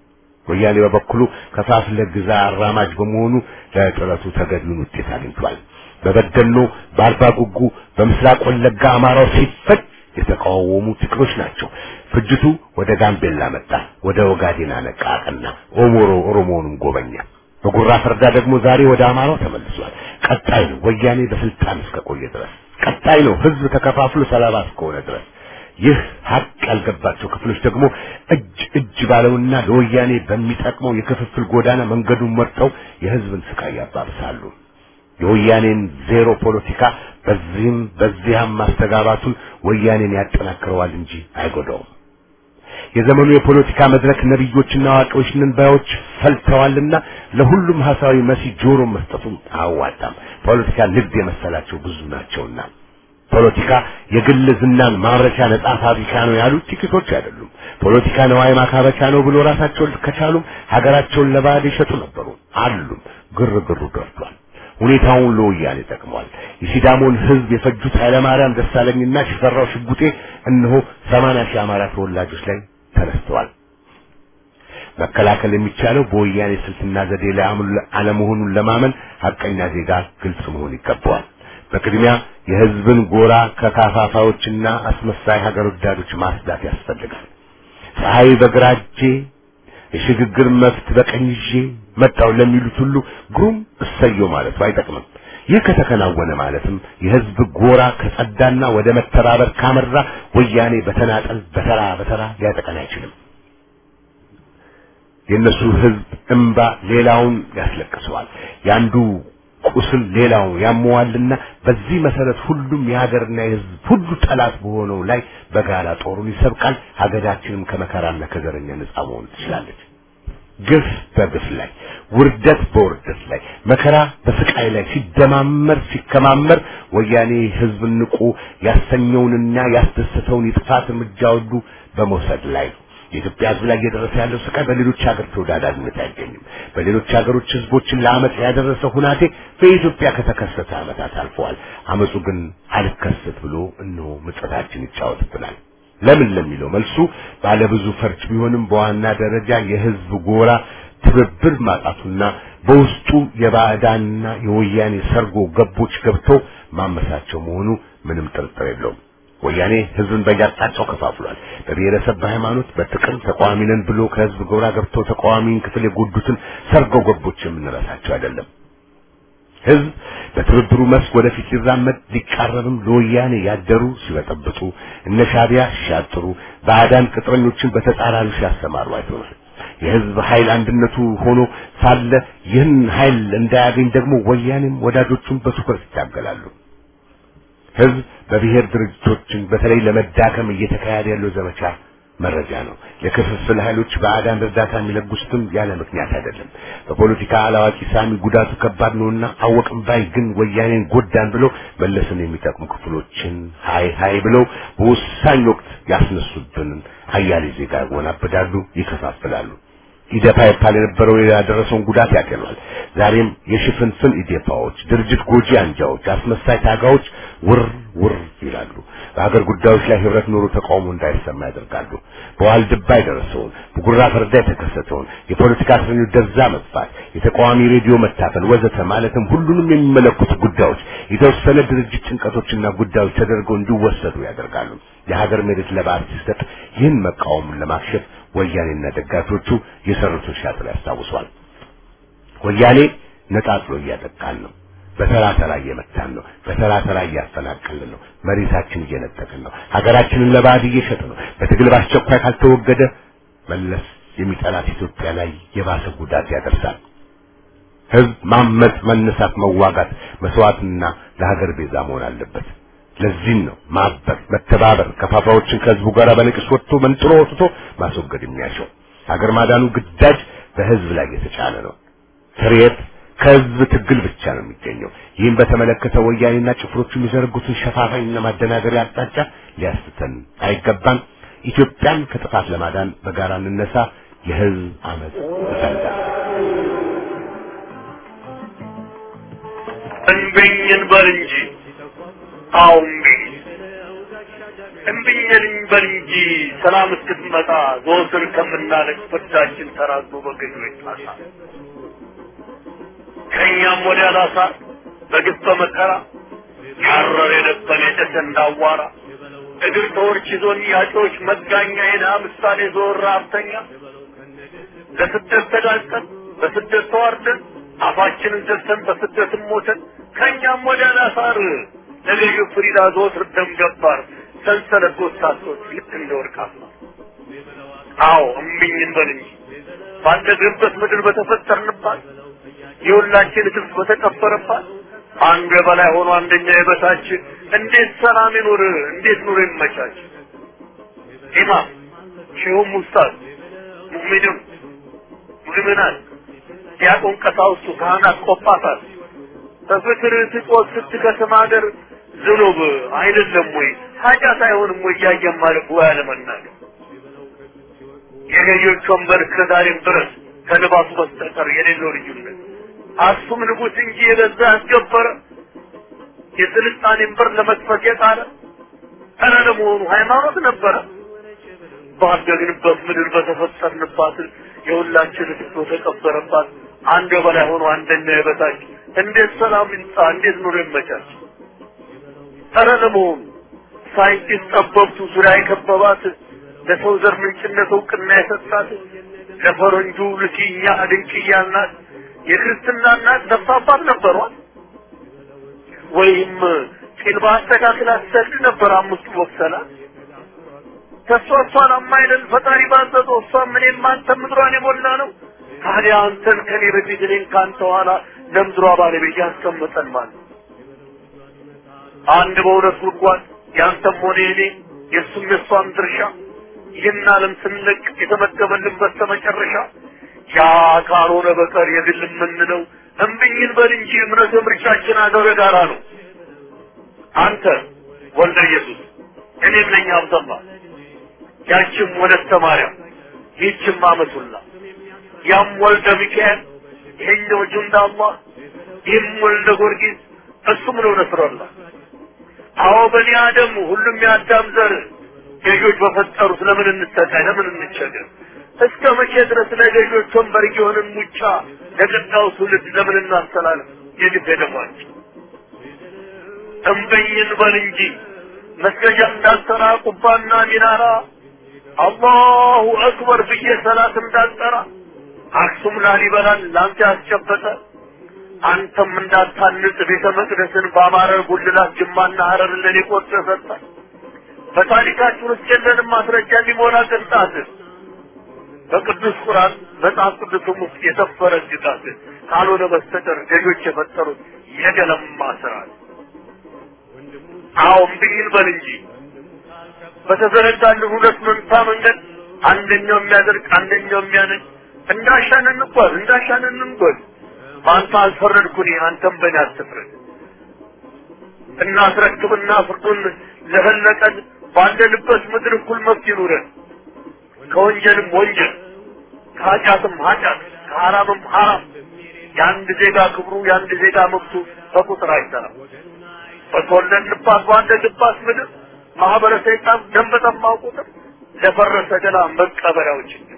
ወያኔ በበኩሉ ከፋፍለህ ግዛ አራማጅ በመሆኑ ለጥረቱ ተገቢውን ውጤት አግኝቷል። በበደኖ፣ በአርባ ጉጉ፣ በምስራቅ ወለጋ አማራው ሲፈጅ የተቃወሙ ጥቂቶች ናቸው። ፍጅቱ ወደ ጋምቤላ መጣ፣ ወደ ኦጋዴን አነቃ አቀና፣ ኦሞሮ ኦሮሞውንም ጎበኛ። በጉራ ፈርዳ ደግሞ ዛሬ ወደ አማራው ተመልሷል። ቀጣይ ነው ወያኔ በስልጣን እስከቆየ ድረስ፣ ቀጣይ ነው ህዝብ ተከፋፍሎ ሰላባ እስከሆነ ድረስ። ይህ ሀቅ ያልገባቸው ክፍሎች ደግሞ እጅ እጅ ባለውና ለወያኔ በሚጠቅመው የክፍፍል ጎዳና መንገዱን መርጠው የህዝብን ስቃይ ያባብሳሉ። የወያኔን ዜሮ ፖለቲካ በዚህም በዚያም ማስተጋባቱን ወያኔን ያጠናክረዋል እንጂ አይጎዳውም። የዘመኑ የፖለቲካ መድረክ ነብዮችና አዋቂዎች ነን ባዮች ፈልተዋልና ለሁሉም ሐሳዊ መሲ ጆሮ መስጠቱም አያዋጣም። ፖለቲካ ንግድ የመሰላቸው ብዙ ናቸውና ፖለቲካ የግል ዝናን ማምረቻ ነጻ ፋብሪካ ነው ያሉት ጥቂቶች አይደሉም። ፖለቲካ ነዋይ ማካበቻ ነው ብሎ ራሳቸውን ከቻሉም ሀገራቸውን ለባዕድ ይሸጡ ነበሩ አሉም። ግርግሩ ደርቷል። ሁኔታውን ለወያኔ ጠቅሟል። የሲዳሞን ህዝብ የፈጁት ኃይለማርያም ደሳለኝና ሽፈራው ሽጉጤ እነሆ ሰማንያ ሺህ አማራ ተወላጆች ላይ ተነስተዋል። መከላከል የሚቻለው በወያኔ ስልትና ዘዴ ላይ አለመሆኑን ለማመን ሀቀኛ ዜጋ ግልጽ መሆን ይገባዋል። በቅድሚያ የህዝብን ጎራ ከካፋፋዎችና አስመሳይ ሀገር ወዳዶች ማስዳት ያስፈልጋል። ፀሐይ በግራ እጄ የሽግግር መፍት በቀኝ ይዤ መጣው ለሚሉት ሁሉ ግሩም እሰየው ማለቱ አይጠቅምም። ይህ ከተከናወነ ማለትም የህዝብ ጎራ ከጸዳና ወደ መተባበር ካመራ ወያኔ በተናጠል በተራ በተራ ሊያጠቀን አይችልም። የእነሱ ህዝብ እምባ ሌላውን ያስለቅሰዋል። ያንዱ ቁስል ሌላው ያመዋልና በዚህ መሰረት ሁሉም የሀገርና የህዝብ ሁሉ ጠላት በሆነው ላይ በጋራ ጦሩን ይሰብቃል። ሀገራችንም ከመከራና ከዘረኛ ነጻ መሆን ትችላለች። ግፍ በግፍ ላይ፣ ውርደት በውርደት ላይ፣ መከራ በስቃይ ላይ ሲደማመር ሲከማመር ወያኔ ህዝብን ንቁ ያሰኘውንና ያስደሰተውን የጥፋት እርምጃ ሁሉ በመውሰድ ላይ ነው። የኢትዮጵያ ህዝብ ላይ እየደረሰ ያለው ስቃይ በሌሎች ሀገር ተወዳዳሪነት አይገኝም። በሌሎች ሀገሮች ህዝቦችን ለአመፅ ያደረሰ ሁናቴ በኢትዮጵያ ከተከሰተ አመታት አልፈዋል። አመፁ ግን አልከሰት ብሎ እነሆ ምጸታችን ይጫወትብናል። ለምን ለሚለው መልሱ ባለብዙ ፈርጅ ቢሆንም በዋና ደረጃ የህዝብ ጎራ ትብብር ማጣቱና በውስጡ የባዕዳንና የወያኔ ሰርጎ ገቦች ገብተው ማመሳቸው መሆኑ ምንም ጥርጥር የለውም። ወያኔ ህዝብን በየአቅጣጫው ከፋፍሏል። በብሔረሰብ፣ በሃይማኖት፣ በጥቅም ተቃዋሚ ነን ብሎ ከህዝብ ጎራ ገብተው ተቃዋሚን ክፍል የጎዱትን ሰርገው ገቦች የምንረሳቸው አይደለም። ህዝብ በትብብሩ መስክ ወደፊት ሊራመድ ሊቃረብም ለወያኔ ያደሩ ሲበጠብጡ እነ ሻዕቢያ ሲሻጥሩ ባዕዳን ቅጥረኞችን በተጻራሪ ሲያሰማሩ አይተናል። የህዝብ ኃይል አንድነቱ ሆኖ ሳለ ይህን ኃይል እንዳያገኝ ደግሞ ወያኔም ወዳጆቹን በትኩረት ይታገላሉ። ህዝብ በብሔር ድርጅቶችን በተለይ ለመዳከም እየተካሄደ ያለው ዘመቻ መረጃ ነው። የክፍፍል ኃይሎች ባዕዳን እርዳታ የሚለግሱትም ያለ ምክንያት አይደለም። በፖለቲካ አላዋቂ ሳሚ ጉዳቱ ከባድ ነውና አወቅም ባይ ግን ወያኔን ጎዳን ብለው መለስን የሚጠቅሙ ክፍሎችን ሀይ ሀይ ብለው በወሳኝ ወቅት ያስነሱብንን አያሌ ዜጋ ያወናብዳሉ፣ ይከፋፍላሉ። ኢዴፓ ይባል የነበረው ያደረሰውን ጉዳት ያቀሏል። ዛሬም የሽፍንፍን ኢዴፓዎች፣ ድርጅት ጎጂ አንጃዎች፣ አስመሳይ ታጋዎች ውር ውር ይላሉ። በሀገር ጉዳዮች ላይ ህብረት ኖሮ ተቃውሞ እንዳይሰማ ያደርጋሉ። በዋልድባ የደረሰውን በጉራ ፈርዳ የተከሰተውን የፖለቲካ እስረኞች ደብዛ መጥፋት፣ የተቃዋሚ ሬዲዮ መታፈን ወዘተ ማለትም ሁሉንም የሚመለከቱ ጉዳዮች የተወሰነ ድርጅት ጭንቀቶችና ጉዳዮች ተደርገው እንዲወሰዱ ያደርጋሉ። የሀገር መሬት ለባዕድ ሲሰጥ ይህን መቃወሙን ለማክሸፍ ወያኔና ደጋፊዎቹ የሰሩትን ሻጥር ያስታውሷል። ወያኔ ነጣጥሎ እያጠቃን ነው። በተራ ተራ እየመታን ነው። በተራ ተራ እያፈናቀልን ነው። መሬታችን እየነጠቅን ነው። ሀገራችንን ለባዕድ እየሸጥ ነው። በትግል በአስቸኳይ ካልተወገደ መለስ የሚጠላት ኢትዮጵያ ላይ የባሰ ጉዳት ያደርሳል። ህዝብ ማመጽ፣ መነሳት፣ መዋጋት፣ መስዋዕትና ለሀገር ቤዛ መሆን አለበት። ለዚህም ነው ማበር፣ መተባበር ከፋፋዎችን ከህዝቡ ጋር በንቅስ ወጥቶ መንጥሮ ወጥቶ ማስወገድ የሚያሻው። ሀገር ማዳኑ ግዳጅ በህዝብ ላይ የተጫነ ነው። ስርየት ከህዝብ ትግል ብቻ ነው የሚገኘው። ይህን በተመለከተ ወያኔና ጭፍሮቹ የሚዘረጉትን ሸፋፋኝና ማደናገሪያ አቅጣጫ ሊያስተን አይገባም። ኢትዮጵያን ከጥፋት ለማዳን በጋራ እንነሳ። የህዝብ አመፅ ይፈልጋል። እንብኝ እንበል እንጂ አዎ እምቢ እምቢኝን በል እንጂ ሰላም እስክትመጣ ዘወትር ከምናለቅ ፍርዳችን ተራዞ በገዢዎች ጣሳ ከእኛም ወዲያ ላሳ በግፍ በመከራ ያረር የነበረ የጨሰ እንዳዋራ እግር ተወርች ይዞን ያጮች መጋኛ የድሃ ምሳሌ ዞር ሀብተኛ ለስደት ተጋልጠን በስደት ተዋርደን አፋችንን ዘግተን በስደትም ሞተን ከእኛም ወዲያ ላሳር ለገዢ ፍሪዳ ዘወትር ደም ገባር ሰንሰለት ጎሳሶች ልክ እንደ ወርቅ አስማር አዎ እምቢኝ እንበል እንጂ ባደግንበት ምድር በተፈጠርንባት የሁላችን ህዝብ በተቀበረባት አንዱ የበላይ ሆኖ አንደኛ የበታች እንዴት ሰላም ይኑር? እንዴት ኑሮ ይመቻች? ኢማም ሼሁም ኡስታዝ ሙእሚኑን ሙእሚናት ዲያቆን ቀሳውስቱ ካህናት ቆጳሳት በፍቅር ስጦት ስትከስም ሀገር ዝኑብ አይደለም ወይ ኃጢአት አይሆንም ወይ እያየን ማለት ወይ አለመናገር የገዢዎች ወንበር እስከዛሬም ድረስ ከልባቱ በስተቀር የሌለው ልዩነት አክሱም ንጉሥ እንጂ የገዛ ያስገበረ የስልጣኔን በር ለመክፈት የጣረ ኧረ ለመሆኑ ሃይማኖት ነበረ? ባደግንበት ምድር በተፈጠርንባት የሁላችን ህዝብ በተቀበረባት አንድ በላይ ሆኖ አንደኛ የበታች እንዴት ሰላም ይምጣ? እንዴት ኑሮ ይመቻች? ኧረ ለመሆኑ ሳይንቲስት ጠበብቱ ዙሪያ የከበባት ለሰው ዘር ምንጭነት እውቅና የሰጣት ለፈረንጁ ልኪኛ ድንቅያ ናት የክርስትና እናት ነፍስ አባት ነበሯል ወይም ጢል በአስተካክል አትሰግድ ነበር አምስቱ ወቅሰላት ከእሷ እሷን አማይለን ፈጣሪ ባዘዘው እሷም እኔም አንተ ምድሯን የሞላ ነው ታዲያ አንተን ከኔ በፊት እኔን ከአንተ ኋላ ለምድሯ ባለቤት ያስቀምጠን ማለት አንድ በሁለት ጉድጓድ ያንተም ሆነ የኔ የእሱም የእሷም ድርሻ ይህን ዓለም ስንለቅ የተመደበልን በስተመጨረሻ ያ ካልሆነ በቀር የግል የምንለው እምብኝን በል እንጂ እምነት ምርጫችን አገር ጋራ ነው። አንተ ወልደ ኢየሱስ እኔም ነኝ አብደላ ያችም ወለተ ማርያም ይህችም አመቱላ ያም ወልደ ሚካኤል ይሄኛው ጁንዳ አላህ ይህም ወልደ ጊዮርጊስ እሱም ነው ነስረላ አዎ በኒ አደም ሁሉም የአዳም ዘር ገዦች በፈጠሩት ለምን እንሰቃይ ለምን እንቸገር እስከ መቼ ድረስ ለገዦች ወንበር የሆንን ሙጫ ለቀጣዩ ትውልድ ለምን እናስተላልፍ የግድ ደሟቸው እምበኝን በል እንጂ መስገጃ እንዳልሰራ ቁባና ሚናራ አላሁ አክበር ብዬ ሰላት እንዳልጠራ አክሱም ላሊበላን ላንተ ያስጨበጠ አንተም እንዳታንጽ ቤተ መቅደስን በአማረ ጉልላት ጅማና ሀረር ለኔ ቆርጦ ሰጠ በታሪካችን ውስጥ የለንም ማስረጃ የሚሞላ ቅንጣት በቅዱስ ቁርአን መጽሐፍ ቅዱስም ውስጥ የሰፈረ ግጣት ካልሆነ በስተቀር ገዦች የፈጠሩት የገለማ ስርዓት አዎ እምቢኝ በል እንጂ በተዘረጋልን ሁለት መንታ መንገድ አንደኛው የሚያደርግ አንደኛው የሚያነድ እንዳሻን እንጓዝ እንዳሻን እንጓዝ በአንተ አልፈረድኩኝ አንተም በእኔ አትፍረድ እናስረክብና ፍርዱን ለፈለቀን ባለንበት ምድር እኩል መብት ይኑረን ከወንጀልም ወንጀል ከኃጢአትም ኃጢአት ከሐራምም ሐራም የአንድ ዜጋ ክብሩ የአንድ ዜጋ መብቱ በቁጥር አይሰራም በተወለድንባት ባደግባት ምድር ማህበረ ሰይጣን ደም በጠማው ቁጥር ለፈረሰ ገላ መቀበሪያው ችግር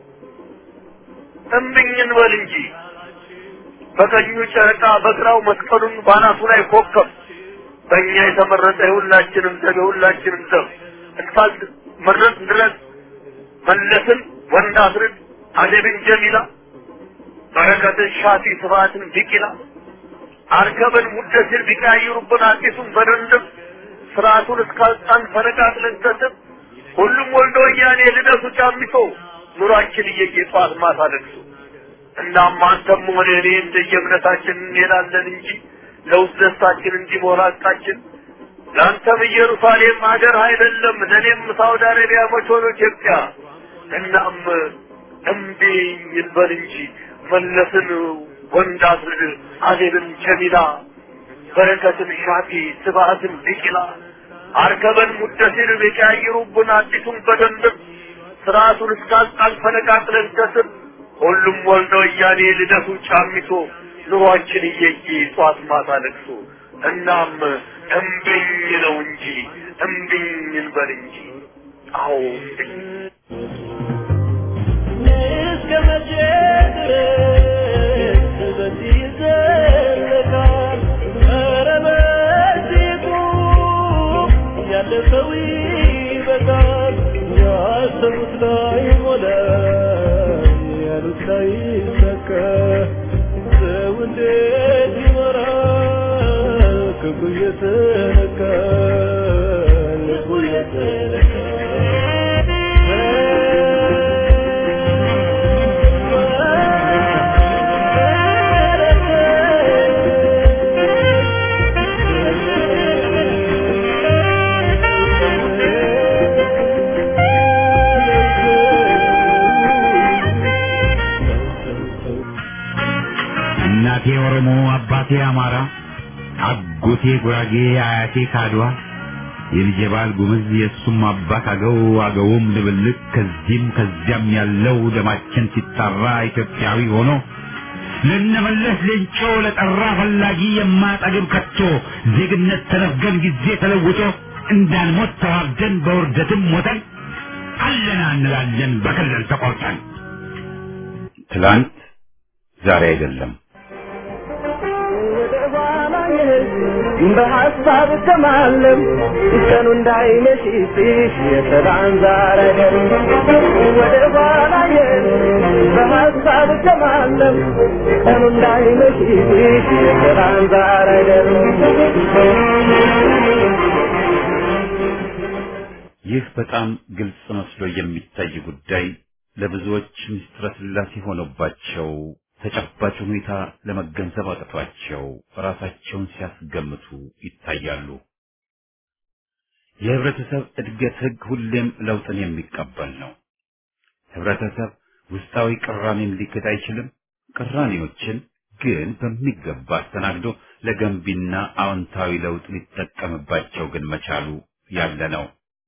እምብኝን በል እንጂ በቀኙ ጨረቃ በግራው መስቀሉን ባናቱ ላይ ኮከብ በእኛ የተመረጠ የሁላችንም ዘብ የሁላችንም ዘብ እንፋልድ መድረስ ድረስ መለስን ወንድ አስርድ አደብን ጀሚላ በረከትን ሻፊ ስብሐትን ቢቂላ አርከበን ሙደሲር ቢቀያይሩብን አዲሱን በደንብ ስርዓቱን እስካልጣን ፈነቃቅለን ሰጥም ሁሉም ወልዶ ወያኔ ልደቱ ጫሚቶ ኑሯችን እየየ ጠዋት ማታ ለቅሶ እናም አንተም ሆነ እኔ እንደየእምነታችን እንሄዳለን እንጂ ለውስጥ ደስታችን እንዲሞላ ቃችን ለአንተም ኢየሩሳሌም ሀገር አይደለም ለእኔም ሳውዲ አረቢያ መች ሆኖ ኢትዮጵያ እናም እምቢ ይልበል እንጂ መለስን ወንድ አስርድ አዜብን ጀሚላ በረከትን ሻፊ ስብሐትን ቢቂላ አርከበን ሙደሲር ቢቀያይሩብን አዲሱን በደንብ ስርዓቱን እስካልጣል ፈነቃቅለን ከስር ሁሉም ወልደ ወያኔ ልደቱ ጫሚቶ ኑሯችን እየየ ጧት ማታ ለቅሶ እናም እምቢኝ ነው እንጂ እምቢኝ እንበል እንጂ አዎ እንጂ እስከ መቼ ድረስ በዚህ ይዘለቃል? ኧረ በዚህ ቁም፣ ያለፈው ይበቃል። ያሰቡት ላይ ሞላ፣ ያሉት ላይ ይሳካ። ሰው እንዴት ይኖራል? ክፉ እየተነካ ልቡ እናቴ ኦሮሞ፣ አባቴ አማራ፣ አጎቴ ጉራጌ፣ አያቴ ካድዋ፣ የልጄ ባል ጉምዝ፣ የእሱም አባት አገው፣ አገውም ድብልቅ፣ ከዚህም ከዚያም ያለው ደማችን ሲጣራ ኢትዮጵያዊ ሆኖ ልንመለስ ሌንጮ ለጠራ ፈላጊ የማጠግብ ከቶ ዜግነት ተነፍገን ጊዜ ተለውጦ እንዳንሞት ተዋርደን በውርደትም ሞተን አለና እንላለን በክልል ተቆርጠን ትላንት ዛሬ አይደለም። ወደ ኋላ የህዝብ በሀሳብ ከማለም ቀኑ እንዳይመሽብሽ የሰላም ዛሬ ወደ ኋላ የህዝብ በሀሳብ ከማለም ቀኑ እንዳይመሽብሽ የሰላም ዛሬ ይህ በጣም ግልጽ መስሎ የሚታይ ጉዳይ ለብዙዎች ምስጢረ ሥላሴ ሆኖባቸው ተጨባጭ ሁኔታ ለመገንዘብ አቅቷቸው ራሳቸውን ሲያስገምቱ ይታያሉ። የህብረተሰብ እድገት ህግ ሁሌም ለውጥን የሚቀበል ነው። ህብረተሰብ ውስጣዊ ቅራኔን ሊክድ አይችልም። ቅራኔዎችን ግን በሚገባ አስተናግዶ ለገንቢና አዎንታዊ ለውጥ ሊጠቀምባቸው ግን መቻሉ ያለ ነው።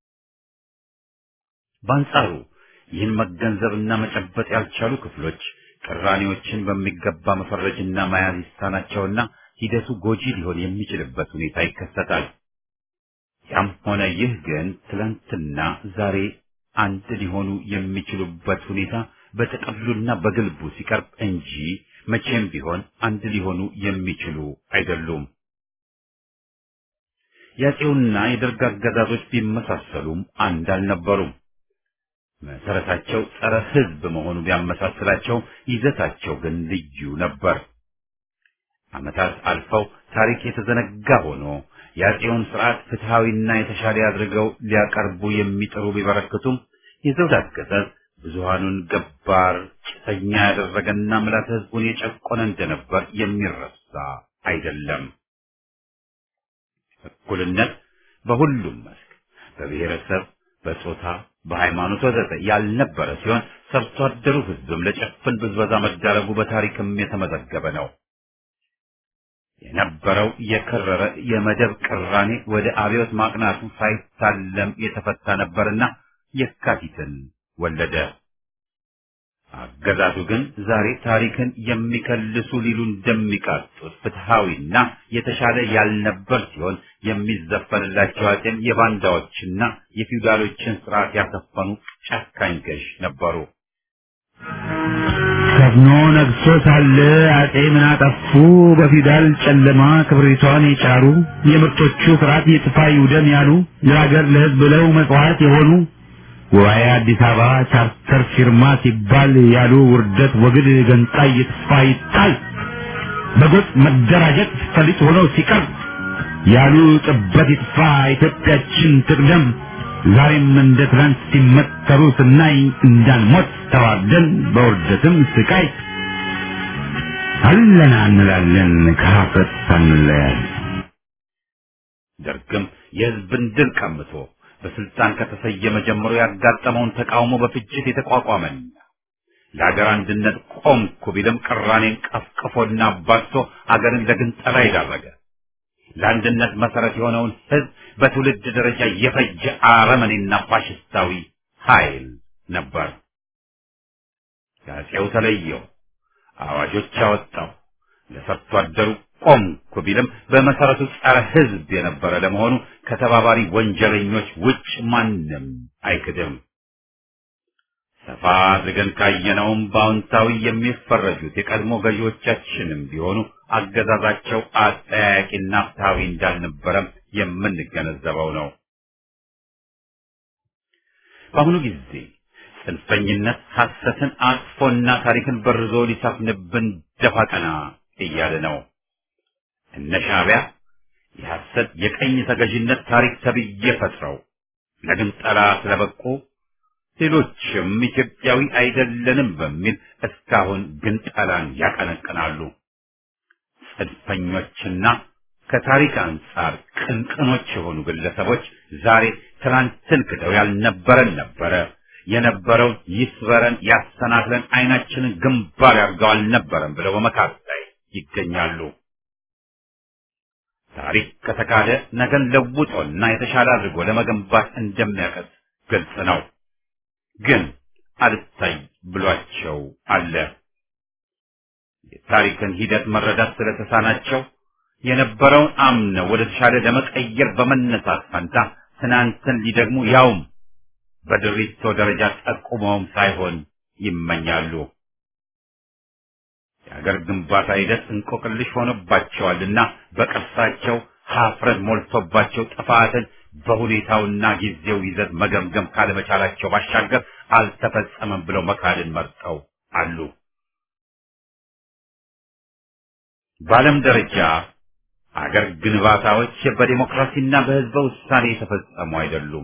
በአንጻሩ ይህን መገንዘብና መጨበጥ ያልቻሉ ክፍሎች ቅራኔዎችን በሚገባ መፈረጅና መያዝ ይሳናቸውና ሂደቱ ጎጂ ሊሆን የሚችልበት ሁኔታ ይከሰታል። ያም ሆነ ይህ ግን ትላንትና ዛሬ አንድ ሊሆኑ የሚችሉበት ሁኔታ በጥቅሉና በግልቡ ሲቀርብ እንጂ መቼም ቢሆን አንድ ሊሆኑ የሚችሉ አይደሉም። የአፄውና የደርግ አገዛዞች ቢመሳሰሉም አንድ አልነበሩም። መሰረታቸው ጸረ ሕዝብ መሆኑ ቢያመሳስላቸው ይዘታቸው ግን ልዩ ነበር። ዓመታት አልፈው ታሪክ የተዘነጋ ሆኖ የአፄውን ስርዓት ፍትሐዊና የተሻለ አድርገው ሊያቀርቡ የሚጥሩ ቢበረክቱም የዘውድ አገዛዝ ብዙሃኑን ገባር ጭሰኛ ያደረገና ምላት ሕዝቡን የጨቆነ እንደነበር የሚረሳ አይደለም። እኩልነት በሁሉም መስክ በብሔረሰብ፣ በጾታ፣ በሃይማኖት ወዘተ ያልነበረ ሲሆን ሰርቶ አደሩ ሕዝብም ለጭፍን ብዝበዛ መዳረጉ በታሪክም የተመዘገበ ነው። የነበረው የከረረ የመደብ ቅራኔ ወደ አብዮት ማቅናቱ ሳይታለም የተፈታ ነበርና የካቲትን ወለደ። አገዛዙ ግን ዛሬ ታሪክን የሚከልሱ ሊሉ እንደሚቃጡት ፍትሐዊና የተሻለ ያልነበር ሲሆን የሚዘፈንላቸው አጼም የባንዳዎችና የፊውዳሎችን ስርዓት ያሰፈኑ ጨካኝ ገዥ ነበሩ። ሰፍኖ ነግሶ ሳለ አጼ ምን አጠፉ? በፊውዳል ጨለማ ክብሪቷን የጫሩ የምርጦቹ ፍርሃት የጥፋ ይውደም ያሉ ለሀገር ለሕዝብ ብለው መጽዋዕት የሆኑ ጉባኤ አዲስ አበባ ቻርተር ፊርማ ሲባል ያሉ ውርደት ወግድ ገንጣይ ይጥፋ ይጣል በጎጥ መደራጀት ፈሊጥ ሆኖ ሲቀርብ ያሉ ጥበት ይጥፋ ኢትዮጵያችን ትቅደም ዛሬም እንደ ትናንት ሲመተሩ ስናይ እንዳንሞት ተዋርደን በውርደትም ስቃይ አለና እንላለን ከሀፍረት ሳንለያይ ደርግም የህዝብን ድል ቀምቶ በስልጣን ከተሰየመ ጀምሮ ያጋጠመውን ተቃውሞ በፍጅት የተቋቋመን ለሀገር አንድነት ቆምኩ ቢልም ቅራኔን ቀፍቅፎና አባዝቶ አገርን ለግንጠላ የዳረገ ለአንድነት መሰረት የሆነውን ህዝብ በትውልድ ደረጃ የፈጀ አረመኔና ፋሽስታዊ ኃይል ነበር። ከአፄው ተለየው፣ አዋጆች አወጣው፣ ለሰርቶ አደሩ ቆምኩ ቢልም በመሰረቱ ጸረ ሕዝብ የነበረ ለመሆኑ ከተባባሪ ወንጀለኞች ውጭ ማንም አይክድም። ሰፋ አድርገን ካየነውም በአዎንታዊ የሚፈረጁት የቀድሞ ገዢዎቻችንም ቢሆኑ አገዛዛቸው አጠያያቂና ፍትሐዊ እንዳልነበረም የምንገነዘበው ነው። በአሁኑ ጊዜ ጽንፈኝነት ሐሰትን አቅፎና ታሪክን በርዞ ሊሰፍንብን ደፋ ቀና እያለ ነው። እነ ሻዕቢያ የሐሰት የቀኝ ተገዥነት ታሪክ ተብዬ ፈጥረው ለግንጠላ ስለበቁ ሌሎችም ኢትዮጵያዊ አይደለንም በሚል እስካሁን ግንጠላን ያቀነቅናሉ። ጽንፈኞችና ከታሪክ አንጻር ቅንቅኖች የሆኑ ግለሰቦች ዛሬ ትናንትን ክደው ያልነበረን ነበረ የነበረውን ይስበረን ያሰናክለን አይናችንን ግንባር ያርገው አልነበረም ብለው በመካት ላይ ይገኛሉ። ታሪክ ከተካደ ነገን ለውጦና የተሻለ አድርጎ ለመገንባት እንደሚያቀት ግልጽ ነው። ግን አልታይ ብሏቸው አለ። የታሪክን ሂደት መረዳት ስለተሳናቸው የነበረውን አምነው ወደ ተሻለ ለመቀየር በመነሳት ፈንታ ትናንትን ሊደግሙ ያውም በድሪቶ ደረጃ ጠቁመውም ሳይሆን ይመኛሉ። የሀገር ግንባታ ሂደት እንቆቅልሽ ሆኖባቸዋልና በቅርሳቸው ሀፍረት ሞልቶባቸው ጥፋትን በሁኔታውና ጊዜው ይዘት መገምገም ካለመቻላቸው ባሻገር አልተፈጸመም ብለው መካድን መርጠው አሉ። በዓለም ደረጃ አገር ግንባታዎች በዲሞክራሲና በሕዝበ ውሳኔ የተፈጸሙ አይደሉም።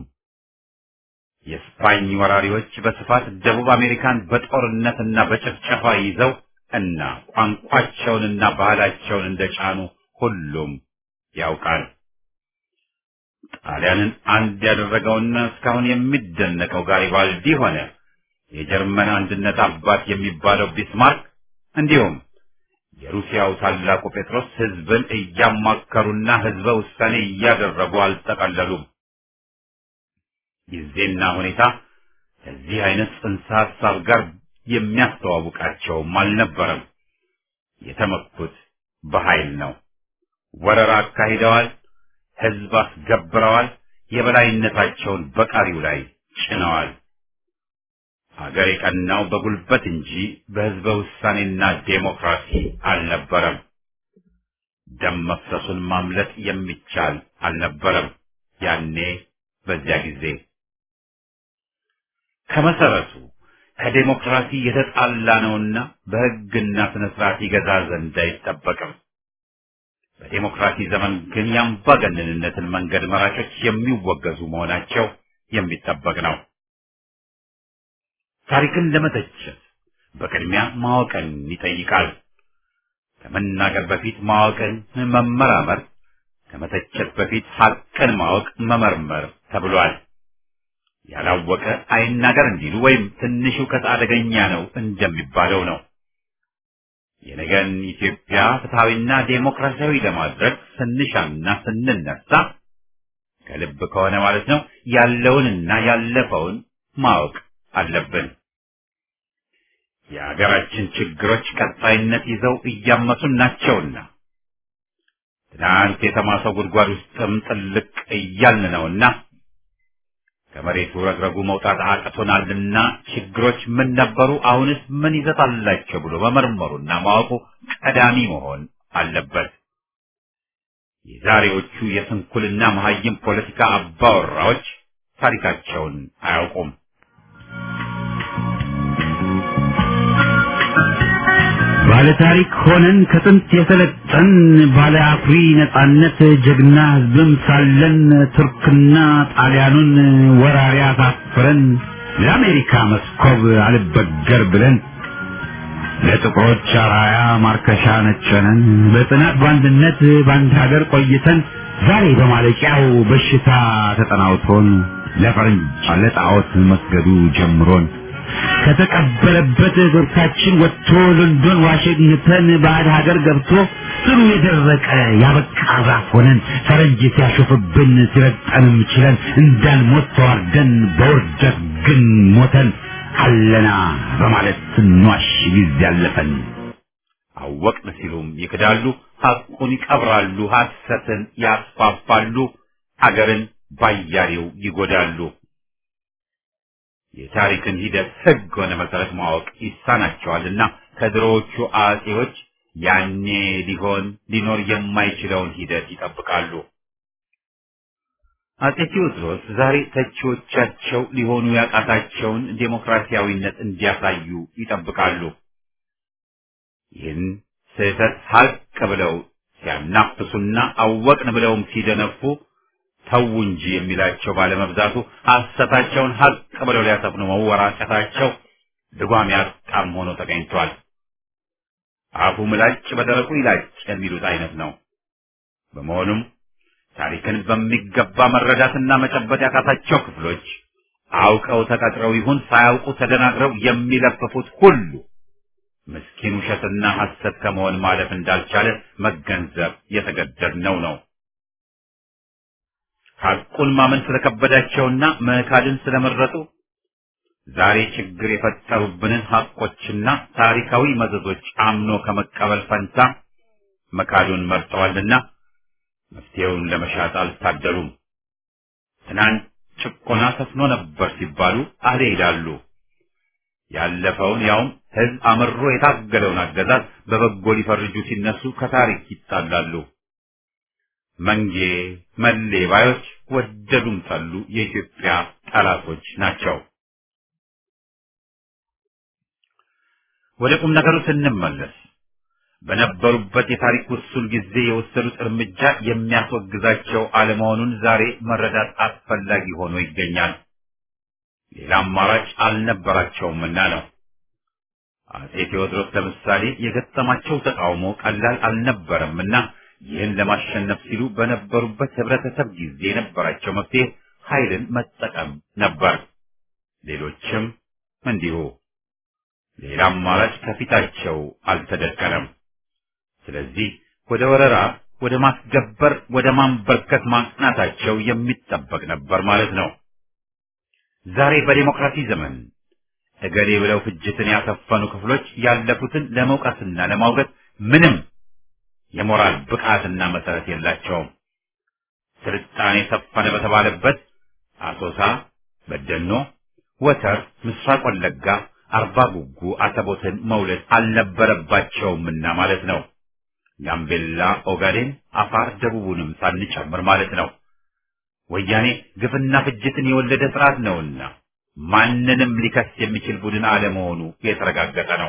የስፓኝ ወራሪዎች በስፋት ደቡብ አሜሪካን በጦርነትና በጭፍጨፋ ይዘው እና ቋንቋቸውንና ባህላቸውን እንደጫኑ ሁሉም ያውቃል። ጣሊያንን አንድ ያደረገውና እስካሁን የሚደነቀው ጋሪባልዲ ሆነ የጀርመን አንድነት አባት የሚባለው ቢስማርክ እንዲሁም የሩሲያው ታላቁ ጴጥሮስ ሕዝብን እያማከሩና ሕዝበ ውሳኔ እያደረጉ አልጠቀለሉም። ጊዜና ሁኔታ ከዚህ አይነት ጽንሰ ሀሳብ ጋር የሚያስተዋውቃቸውም አልነበረም። የተመኩት በኃይል ነው። ወረራ አካሂደዋል። ሕዝብ አስገብረዋል። የበላይነታቸውን በቃሪው ላይ ጭነዋል። አገር የቀናው በጉልበት እንጂ በሕዝበ ውሳኔና ዴሞክራሲ አልነበረም። ደም መፍሰሱን ማምለጥ የሚቻል አልነበረም። ያኔ በዚያ ጊዜ ከመሰረቱ ከዴሞክራሲ የተጣላ ነውና በሕግና ስነ ስርዓት ይገዛ ዘንድ አይጠበቅም። በዴሞክራሲ ዘመን ግን የአምባገነንነትን መንገድ መራጮች የሚወገዙ መሆናቸው የሚጠበቅ ነው። ታሪክን ለመተቸት በቅድሚያ ማወቅን ይጠይቃል። ከመናገር በፊት ማወቅን መመራመር፣ ከመተቸት በፊት ሐቅን ማወቅ መመርመር ተብሏል። ያላወቀ አይናገር እንዲሉ ወይም ትንሽ እውቀት አደገኛ ነው እንደሚባለው ነው። የነገን ኢትዮጵያ ፍትሐዊና ዴሞክራሲያዊ ለማድረግ ስንሻና ስንነሳ ከልብ ከሆነ ማለት ነው ያለውንና ያለፈውን ማወቅ አለብን። የሀገራችን ችግሮች ቀጣይነት ይዘው እያመሱን ናቸውና ትናንት የተማሰው ጉድጓድ ውስጥም ጥልቅ እያልን ነውና ከመሬቱ ረግረጉ መውጣት አቅቶናልና ችግሮች ምን ነበሩ፣ አሁንስ ምን ይዘት አላቸው ብሎ መመርመሩና ማወቁ ቀዳሚ መሆን አለበት። የዛሬዎቹ የስንኩልና መሀይም ፖለቲካ አባወራዎች ታሪካቸውን አያውቁም። ባለ ታሪክ ሆነን ከጥንት የሰለጠን ባለ አኩሪ ነጻነት ጀግና ሕዝብም ሳለን ቱርክና ጣሊያኑን ወራሪ አሳፍረን ለአሜሪካ መስኮብ አልበገር ብለን ለጥቁሮች አራያ ማርከሻ ነጨነን በጽናት በአንድነት በአንድ ሀገር ቆይተን ዛሬ በማለቂያው በሽታ ተጠናውቶን ለፈረንጅ ለጣዖት መስገዱ ጀምሮን ከተቀበለበት እግርታችን ወጥቶ ሎንዶን ዋሽንግተን ባዕድ ሀገር ገብቶ ስሩ የደረቀ ያበቃ ዛፍ ሆነን ፈረንጅ ሲያሾፍብን ሲረጠንም ችለን እንዳንሞት ተዋርደን በውርደት ግን ሞተን አለና በማለት ስንዋሽ ጊዜ ያለፈን አወቅን ሲሉም ይክዳሉ፣ ሐቁን ይቀብራሉ፣ ሐሰትን ያስፋፋሉ፣ አገርን ባያሌው ይጎዳሉ። የታሪክን ሂደት ሕግ ሆነ መሰረት ማወቅ ይሳናቸዋልና ከድሮዎቹ አጼዎች ያኔ ሊሆን ሊኖር የማይችለውን ሂደት ይጠብቃሉ። አጼ ቴዎድሮስ ዛሬ ተቺዎቻቸው ሊሆኑ ያቃታቸውን ዴሞክራሲያዊነት እንዲያሳዩ ይጠብቃሉ። ይህን ስህተት ሀቅ ብለው ሲያናፍሱና አወቅን ብለውም ሲደነፉ ተው እንጂ የሚላቸው ባለመብዛቱ ሐሰታቸውን ሀቅ ብለው ሊያሰፍኑ መወራጨታቸው ልጓም ያጣም ሆኖ ተገኝቷል። አፉ ምላጭ በደረቁ ይላጭ የሚሉት አይነት ነው። በመሆኑም ታሪክን በሚገባ መረዳትና መጨበጥ ያቃታቸው ክፍሎች አውቀው ተቀጥረው ይሁን ሳያውቁ ተደናግረው የሚለፍፉት ሁሉ ምስኪን ውሸትና ሐሰት ከመሆን ማለፍ እንዳልቻለ መገንዘብ የተገደድነው ነው። ሐቁን ማመን ስለከበዳቸውና መካድን ስለመረጡ ዛሬ ችግር የፈጠሩብንን ሐቆችና ታሪካዊ መዘዞች አምኖ ከመቀበል ፈንታ መካዱን መርጠዋልና መፍትሄውን ለመሻት አልታደሉም። ትናንት ጭቆና ሰፍኖ ነበር ሲባሉ አሌ ይላሉ። ያለፈውን ያውም ሕዝብ አምሮ የታገለውን አገዛዝ በበጎ ሊፈርጁ ሲነሱ ከታሪክ ይጣላሉ። መንጌ መሌ ባዮች ወደዱም ጠሉ የኢትዮጵያ ጠላቶች ናቸው። ወደ ቁም ነገሩ ስንመለስ በነበሩበት የታሪክ ውሱን ጊዜ የወሰዱት እርምጃ የሚያስወግዛቸው አለመሆኑን ዛሬ መረዳት አስፈላጊ ሆኖ ይገኛል። ሌላ አማራጭ አልነበራቸውምና ነው። አጼ ቴዎድሮስ ለምሳሌ የገጠማቸው ተቃውሞ ቀላል አልነበረምና ይህን ለማሸነፍ ሲሉ በነበሩበት ህብረተሰብ ጊዜ የነበራቸው መፍትሄ ኃይልን መጠቀም ነበር። ሌሎችም እንዲሁ። ሌላ አማራጭ ከፊታቸው አልተደቀነም። ስለዚህ ወደ ወረራ፣ ወደ ማስገበር፣ ወደ ማንበርከት ማቅናታቸው የሚጠበቅ ነበር ማለት ነው። ዛሬ በዲሞክራሲ ዘመን እገሌ ብለው ፍጅትን ያሰፈኑ ክፍሎች ያለፉትን ለመውቀስና ለማውገዝ ምንም የሞራል ብቃትና መሰረት የላቸውም። ስልጣኔ ሰፈነ በተባለበት አሶሳ፣ በደኖ፣ ወተር፣ ምስራቅ ወለጋ፣ አርባ ጉጉ አሰቦትን መውለድ አልነበረባቸውምና ማለት ነው። ጋምቤላ፣ ኦጋዴን፣ አፋር፣ ደቡቡንም ሳንጨምር ማለት ነው። ወያኔ ግፍና ፍጅትን የወለደ ስርዓት ነውና ማንንም ሊከስ የሚችል ቡድን አለመሆኑ የተረጋገጠ ነው።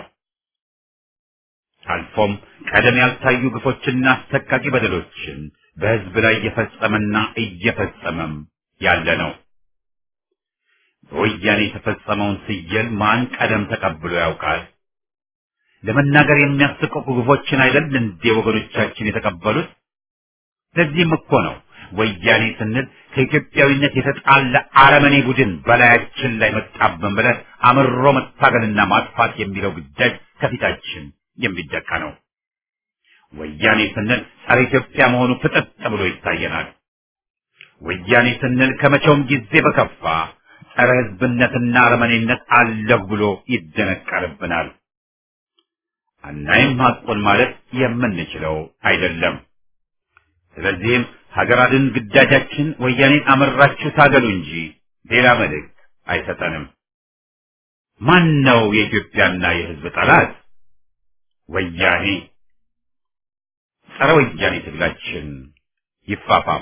አልፎም ቀደም ያልታዩ ግፎችና አሰቃቂ በደሎችን በሕዝብ ላይ እየፈጸመና እየፈጸመም ያለ ነው። በወያኔ የተፈጸመውን ስየል ማን ቀደም ተቀብሎ ያውቃል? ለመናገር የሚያስቀቁ ግፎችን አይደል እንዴ ወገኖቻችን የተቀበሉት? ለዚህም እኮ ነው ወያኔ ስንል ከኢትዮጵያዊነት የተጣላ አረመኔ ቡድን በላያችን ላይ መጣብን ብለን አምሮ መታገልና ማጥፋት የሚለው ግዳጅ ከፊታችን የሚደቃ ነው። ወያኔ ስንል ጸረ ኢትዮጵያ መሆኑ ፍጥጥ ብሎ ይታየናል። ወያኔ ስንል ከመቼውም ጊዜ በከፋ ጸረ ሕዝብነትና አረመኔነት አለሁ ብሎ ይደነቀርብናል። አናይም ሐቁን ማለት የምንችለው አይደለም። ስለዚህም ሀገር አድን ግዳጃችን ወያኔን አመራችሁ ታገሉ እንጂ ሌላ መልእክት አይሰጠንም። ማን ነው የኢትዮጵያና የሕዝብ ጠላት? ወያኔ። ጸረ ወያኔ ትግላችን ይፋፋም።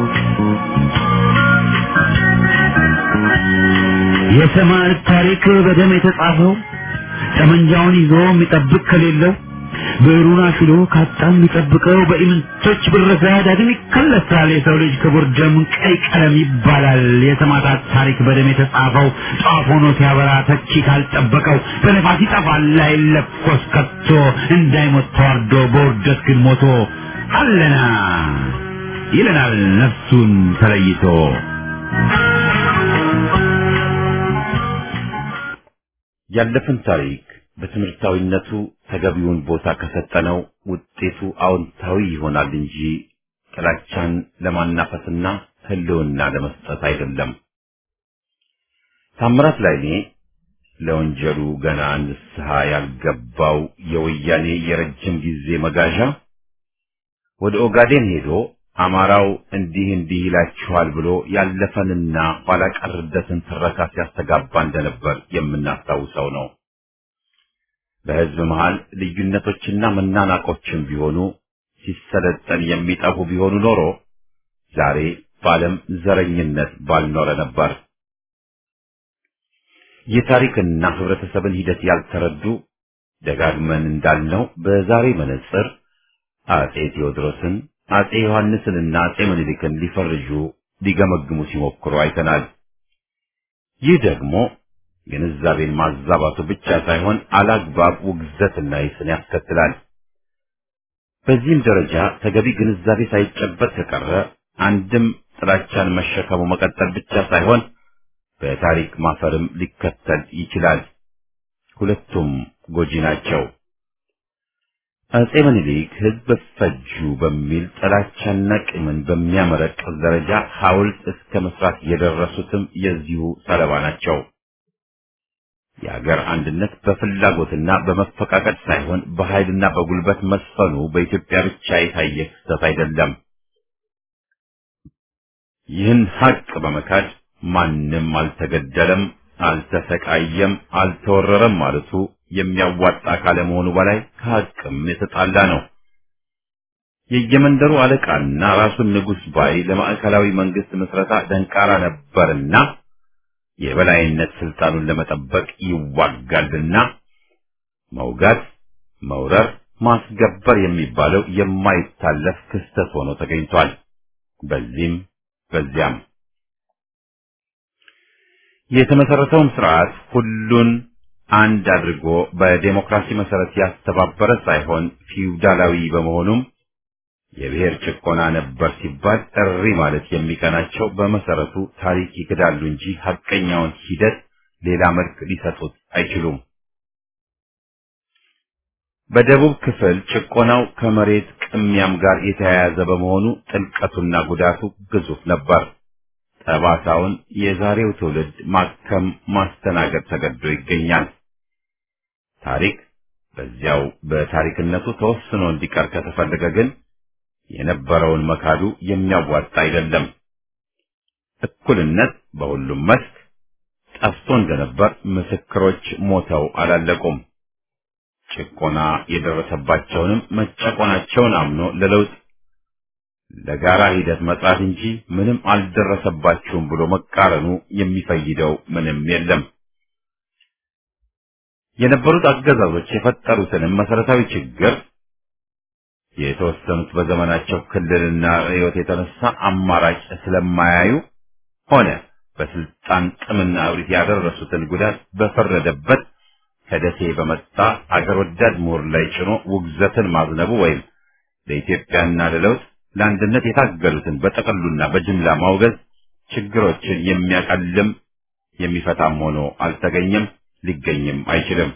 የሰማዕት ታሪክ በደም የተጻፈው ጠመንጃውን ይዞ የሚጠብቅ ከሌለው ብዕሩን አሽሎ ካጣ የሚጠብቀው በኢምንቶች ብረሳ ዳግም ይከለሳል። የሰው ልጅ ክቡር ደም ቀይ ቀለም ይባላል። የሰማዕታት ታሪክ በደም የተጻፈው ጧፍ ሆኖ ሲያበራ ተቺ ካልጠበቀው በነፋስ ይጠፋል አይለኮስ ከቶ እንዳይሞት ተዋርዶ በውርደት ግን ሞቶ አለና ይለናል ነፍሱን ተለይቶ ያለፈን ታሪክ በትምህርታዊነቱ ተገቢውን ቦታ ከሰጠነው ውጤቱ አዎንታዊ ይሆናል እንጂ ጥላቻን ለማናፈስና ሕልውና ለመስጠት አይደለም። ታምራት ላይኔ ለወንጀሉ ገና ንስሐ ያልገባው የወያኔ የረጅም ጊዜ መጋዣ ወደ ኦጋዴን ሄዶ አማራው እንዲህ እንዲህ ይላችኋል ብሎ ያለፈንና ኋላ ቀርደትን ትረካ ሲያስተጋባ እንደነበር የምናስታውሰው ነው። በሕዝብ መሃል ልዩነቶችና መናናቆችም ቢሆኑ ሲሰለጠን የሚጠፉ ቢሆኑ ኖሮ ዛሬ በዓለም ዘረኝነት ባልኖረ ነበር። የታሪክና ህብረተሰብን ሂደት ያልተረዱ ደጋግመን እንዳልነው በዛሬ መነጽር አጼ ቴዎድሮስን፣ አጼ ዮሐንስንና አጼ ምኒልክን ሊፈርጁ ሊገመግሙ ሲሞክሩ አይተናል። ይህ ደግሞ ግንዛቤን ማዛባቱ ብቻ ሳይሆን አላግባብ ውግዘትና ይስን ያስከትላል። በዚህም ደረጃ ተገቢ ግንዛቤ ሳይጨበጥ ከቀረ አንድም ጥላቻን መሸከሙ መቀጠል ብቻ ሳይሆን በታሪክ ማፈርም ሊከተል ይችላል። ሁለቱም ጎጂ ናቸው። አጼ ምኒልክ ህዝብ ፈጁ በሚል ጥላቻና ቂምን በሚያመረቅዝ ደረጃ ሐውልት እስከ መስራት የደረሱትም የዚሁ ሰለባ ናቸው። የአገር አንድነት በፍላጎትና በመፈቃቀድ ሳይሆን በኃይልና በጉልበት መስፈኑ በኢትዮጵያ ብቻ የታየ ክስተት አይደለም። ይህን ሀቅ በመካድ ማንም አልተገደለም፣ አልተሰቃየም፣ አልተወረረም ማለቱ የሚያዋጣ ካለመሆኑ በላይ ከሀቅም የተጣላ ነው። የየመንደሩ አለቃና ራሱን ንጉሥ ባይ ለማዕከላዊ መንግስት ምስረታ ደንቃራ ነበርና የበላይነት ስልጣኑን ለመጠበቅ ይዋጋልና መውጋት፣ መውረር፣ ማስገበር የሚባለው የማይታለፍ ክስተት ሆኖ ተገኝቷል። በዚህም በዚያም የተመሰረተውም ስርዓት ሁሉን አንድ አድርጎ በዴሞክራሲ መሰረት ያስተባበረ ሳይሆን ፊውዳላዊ በመሆኑም የብሔር ጭቆና ነበር ሲባል እሪ ማለት የሚቀናቸው በመሰረቱ ታሪክ ይክዳሉ እንጂ ሐቀኛውን ሂደት ሌላ መልክ ሊሰጡት አይችሉም። በደቡብ ክፍል ጭቆናው ከመሬት ቅሚያም ጋር የተያያዘ በመሆኑ ጥልቀቱና ጉዳቱ ግዙፍ ነበር። ጠባሳውን የዛሬው ትውልድ ማከም ማስተናገድ ተገዶ ይገኛል። ታሪክ በዚያው በታሪክነቱ ተወስኖ እንዲቀር ከተፈለገ ግን የነበረውን መካዱ የሚያዋጣ አይደለም። እኩልነት በሁሉም መስክ ጠፍቶ እንደነበር ምስክሮች ሞተው አላለቁም። ጭቆና የደረሰባቸውንም መጨቆናቸውን አምኖ ለለውጥ ለጋራ ሂደት መጥራት እንጂ ምንም አልደረሰባችሁም ብሎ መቃረኑ የሚፈይደው ምንም የለም። የነበሩት አገዛዞች የፈጠሩትንም መሰረታዊ ችግር የተወሰኑት በዘመናቸው ክልልና ርዕዮት የተነሳ አማራጭ ስለማያዩ ሆነ በስልጣን ጥምና እብሪት ያደረሱትን ጉዳት በፈረደበት ከደሴ በመጣ አገር ወዳድ ምሁር ላይ ጭኖ ውግዘትን ማዝነቡ ወይም ለኢትዮጵያና ለለውጥ ለአንድነት የታገሉትን በጠቅሉና በጅምላ ማውገዝ ችግሮችን የሚያቀልም የሚፈታም ሆኖ አልተገኘም፣ ሊገኝም አይችልም።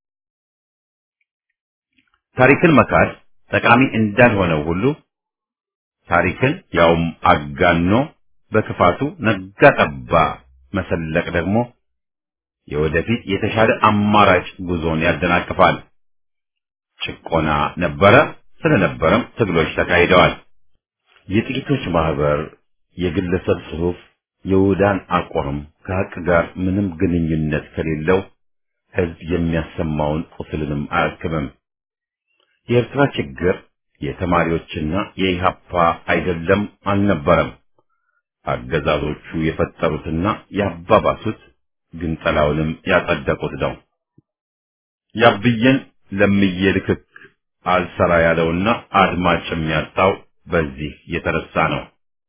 ታሪክን መካድ ጠቃሚ እንዳልሆነው ሁሉ ታሪክን ያውም አጋኖ በክፋቱ ነጋ ጠባ መሰለቅ ደግሞ የወደፊት የተሻለ አማራጭ ጉዞን ያደናቅፋል። ጭቆና ነበረ፣ ስለነበረም ትግሎች ተካሂደዋል። የጥቂቶች ማህበር፣ የግለሰብ ጽሑፍ፣ የውዳን አቋም ከሀቅ ጋር ምንም ግንኙነት ከሌለው ህዝብ የሚያሰማውን ቁስልንም አያክምም። የኤርትራ ችግር የተማሪዎችና የኢሃፓ አይደለም አልነበረም። አገዛዞቹ የፈጠሩትና ያባባሱት ግንጠላውንም ያጸደቁት ነው። ያብየን ለምዬ ልክክ አልሰራ ያለውና አድማጭ የሚያጣው በዚህ የተነሳ ነው።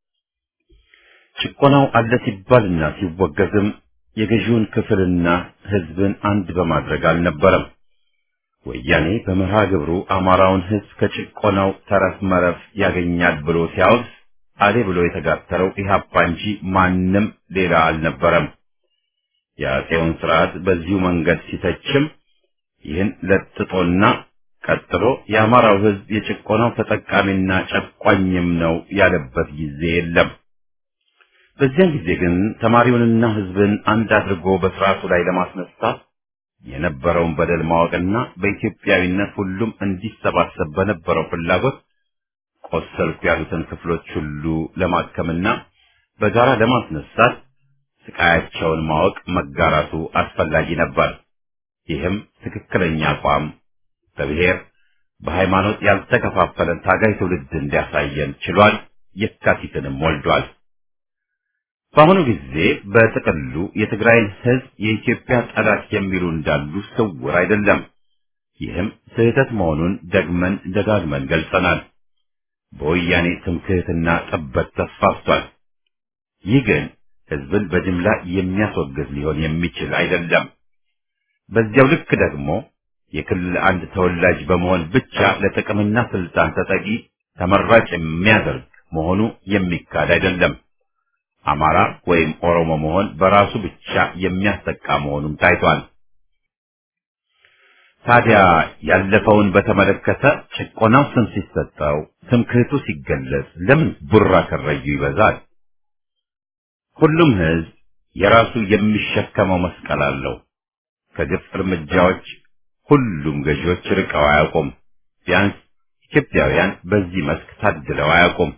ጭቆናው አለ ሲባልና ሲወገዝም የገዢውን ክፍልና ህዝብን አንድ በማድረግ አልነበረም። ወያኔ በመርሃ ግብሩ አማራውን ህዝብ ከጭቆናው ተረፍ መረፍ ያገኛል ብሎ ሲያወግዝ አሌ ብሎ የተጋተረው ኢህአፓ እንጂ ማንም ሌላ አልነበረም። የአፄውን ስርዓት በዚሁ መንገድ ሲተችም ይህን ለጥጦና ቀጥሎ የአማራው ህዝብ የጭቆናው ተጠቃሚና ጨቋኝም ነው ያለበት ጊዜ የለም። በዚያን ጊዜ ግን ተማሪውንና ህዝብን አንድ አድርጎ በስርዓቱ ላይ ለማስነሳት የነበረውን በደል ማወቅና በኢትዮጵያዊነት ሁሉም እንዲሰባሰብ በነበረው ፍላጎት ቆሰልኩ ያሉትን ክፍሎች ሁሉ ለማከምና በጋራ ለማስነሳት ስቃያቸውን ማወቅ መጋራቱ አስፈላጊ ነበር። ይህም ትክክለኛ አቋም በብሔር በሃይማኖት ያልተከፋፈለን ታጋይ ትውልድ እንዲያሳየን ችሏል። የካቲትንም ወልዷል። በአሁኑ ጊዜ በጥቅሉ የትግራይን ሕዝብ የኢትዮጵያ ጠላት የሚሉ እንዳሉ ስውር አይደለም። ይህም ስህተት መሆኑን ደግመን ደጋግመን ገልጸናል። በወያኔ ትምክህትና ጥበት ተስፋፍቷል። ይህ ግን ሕዝብን በጅምላ የሚያስወግድ ሊሆን የሚችል አይደለም። በዚያው ልክ ደግሞ የክልል አንድ ተወላጅ በመሆን ብቻ ለጥቅምና ስልጣን ተጠቂ ተመራጭ የሚያደርግ መሆኑ የሚካድ አይደለም። አማራ ወይም ኦሮሞ መሆን በራሱ ብቻ የሚያስጠቃ መሆኑም ታይቷል። ታዲያ ያለፈውን በተመለከተ ጭቆናው ስም ሲሰጠው፣ ትምክህቱ ሲገለጽ ለምን ቡራ ከረዩ ይበዛል? ሁሉም ሕዝብ የራሱ የሚሸከመው መስቀል አለው። ከግፍ እርምጃዎች ሁሉም ገዢዎች ርቀው አያውቁም። ቢያንስ ኢትዮጵያውያን በዚህ መስክ ታድለው አያውቁም።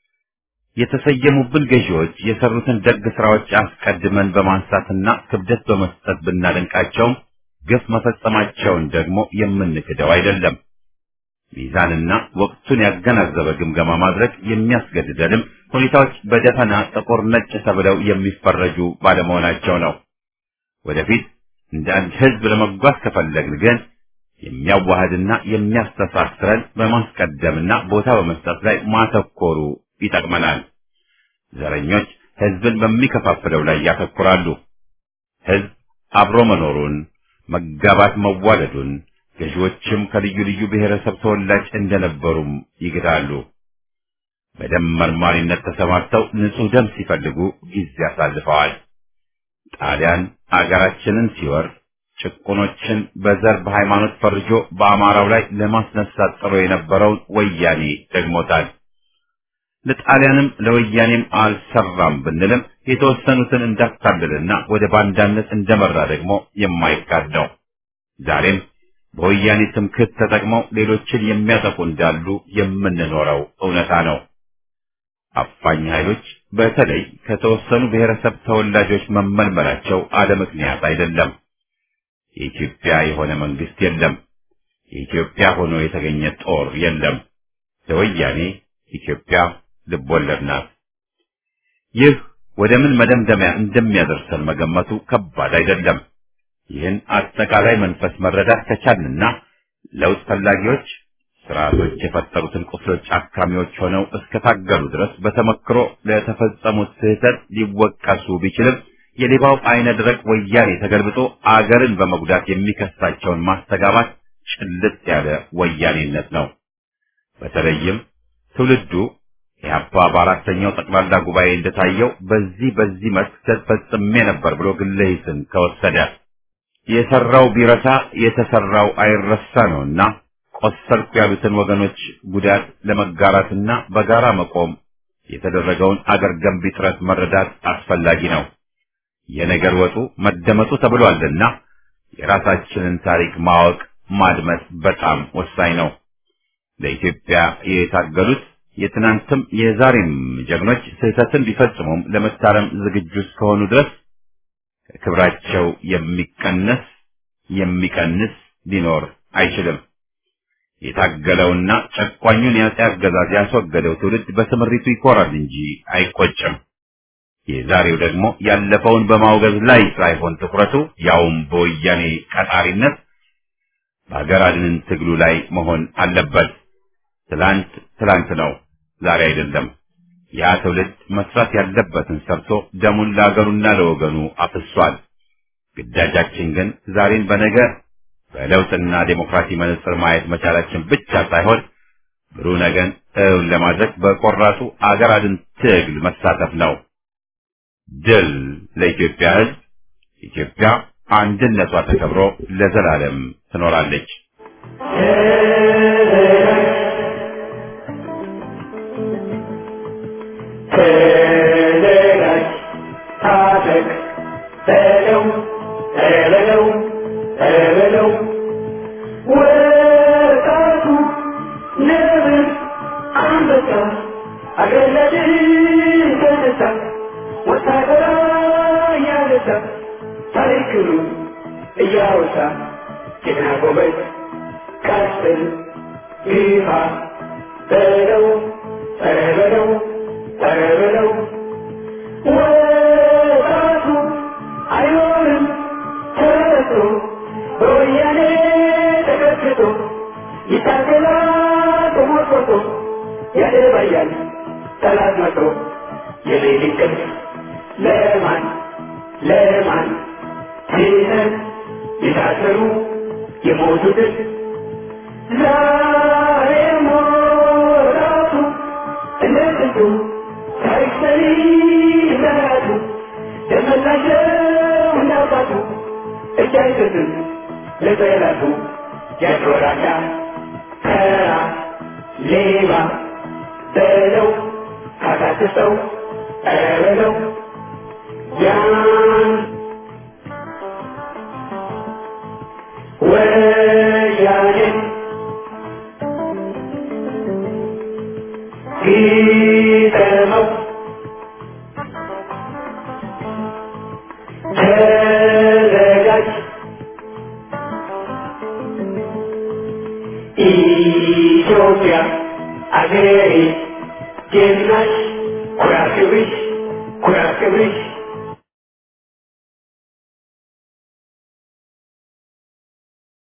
የተሰየሙብን ገዢዎች የሰሩትን ደግ ስራዎች አስቀድመን በማንሳትና ክብደት በመስጠት ብናደንቃቸውም ግፍ መፈጸማቸውን ደግሞ የምንክደው አይደለም። ሚዛንና ወቅቱን ያገናዘበ ግምገማ ማድረግ የሚያስገድደንም ሁኔታዎች በደፈና ጥቁር ነጭ ተብለው የሚፈረጁ ባለመሆናቸው ነው። ወደፊት እንደ አንድ ህዝብ ለመጓዝ ከፈለግን ግን የሚያዋህድና የሚያስተሳስረን በማስቀደምና ቦታ በመስጠት ላይ ማተኮሩ ይጠቅመናል። ዘረኞች ህዝብን በሚከፋፍለው ላይ ያተኩራሉ። ህዝብ አብሮ መኖሩን፣ መጋባት መዋለዱን፣ ገዢዎችም ከልዩ ልዩ ብሔረሰብ ተወላጅ እንደነበሩም ይግዳሉ። በደም መርማሪነት ተሰማርተው ንጹህ ደም ሲፈልጉ ጊዜ አሳልፈዋል። ጣሊያን አገራችንን ሲወር ጭቁኖችን በዘር በሃይማኖት ፈርጆ በአማራው ላይ ለማስነሳት ጥሮ የነበረውን ወያኔ ደግሞታል። ለጣሊያንም ለወያኔም አልሰራም ብንልም የተወሰኑትን እንዳታለልና ወደ ባንዳነት እንደመራ ደግሞ የማይካድ ነው። ዛሬም በወያኔ ትምክህት ተጠቅመው ሌሎችን የሚያጠቁ እንዳሉ የምንኖረው እውነታ ነው። አፋኝ ኃይሎች በተለይ ከተወሰኑ ብሔረሰብ ተወላጆች መመልመላቸው አለ ምክንያት አይደለም። የኢትዮጵያ የሆነ መንግስት የለም። የኢትዮጵያ ሆኖ የተገኘ ጦር የለም። ለወያኔ ኢትዮጵያ ልቦለድ ናት። ይህ ወደ ምን መደምደሚያ እንደሚያደርሰን መገመቱ ከባድ አይደለም። ይህን አጠቃላይ መንፈስ መረዳት ከቻልንና ለውጥ ፈላጊዎች ስርዓቶች የፈጠሩትን ቁስሎች አካሚዎች ሆነው እስከታገሉ ድረስ በተመክሮ ለተፈጸሙት ስህተት ሊወቀሱ ቢችልም የሌባው አይነ ደረቅ ወያኔ ተገልብጦ አገርን በመጉዳት የሚከሳቸውን ማስተጋባት ጭልጥ ያለ ወያኔነት ነው። በተለይም ትውልዱ ኢህአፓ በአራተኛው ጠቅላላ ጉባኤ እንደታየው በዚህ በዚህ መስክ ተፈጽሜ ነበር ብሎ ግለ ሂስን ከወሰደ የሰራው ቢረሳ የተሰራው አይረሳ ነውና ቆሰልኩ ያሉትን ወገኖች ጉዳት ለመጋራትና በጋራ መቆም የተደረገውን አገር ገንቢ ጥረት መረዳት አስፈላጊ ነው። የነገር ወጡ መደመጡ ተብሏልና የራሳችንን ታሪክ ማወቅ ማድመጥ በጣም ወሳኝ ነው። ለኢትዮጵያ የታገሉት የትናንትም የዛሬም ጀግኖች ስህተትን ቢፈጽሙም ለመታረም ዝግጁ እስከሆኑ ድረስ ከክብራቸው የሚቀነስ የሚቀንስ ሊኖር አይችልም። የታገለውና ጨቋኙን የአፄ አገዛዝ ያስወገደው ትውልድ በስምሪቱ ይኮራል እንጂ አይቆጭም። የዛሬው ደግሞ ያለፈውን በማውገዝ ላይ ሳይሆን ትኩረቱ ያውም በወያኔ ቀጣሪነት በሀገር አድንን ትግሉ ላይ መሆን አለበት። ትላንት ትላንት ነው፣ ዛሬ አይደለም። ያ ትውልድ መስራት ያለበትን ሰርቶ ደሙን ለአገሩና ለወገኑ አፍሷል። ግዳጃችን ግን ዛሬን በነገ በለውጥና ዴሞክራሲ መነጽር ማየት መቻላችን ብቻ ሳይሆን ብሩህ ነገን እውን ለማድረግ በቆራጡ አገር አድን ትግል መሳተፍ ነው። ድል ለኢትዮጵያ ሕዝብ! ኢትዮጵያ አንድነቷ ተከብሮ ለዘላለም ትኖራለች። ተዘጋጅ፣ ታጠቅ፣ በለው በለው በለው ወጣቱ ነብር አንበሳ እያነሳ ታሪክኑ እያወሳ ጀግና ጎበዝ ቀስል ግፋ በለው ኧረ በለው ኧረ በለው ወጣቱ አይኖርም ተረቶ በወያኔ ተቀጥቅጦ ይታገላል ተሞርቆቶ ያደባያል ጠላት መቶ የሌሊት እንቅልፍ ለማን ለማን ሲነን የታሰሩ የሞቱትን ዛሬ ሞራቱ እንደ ጥንቱ ታሪክ ሰሪ እንደራቱ ደመላሸው እንዳባቱ እጅ አይሰጥም ለጠላቱ ያድሮራዳ ተራ ሌባ በለው ካታክሰው ኧረ በለው ያን ወያኔ ሲጠመው ተዘጋጅ ኢትዮጵያ አገሬ ጀግናሽ ኩራት ክብርሽ ኩራት ክብርሽ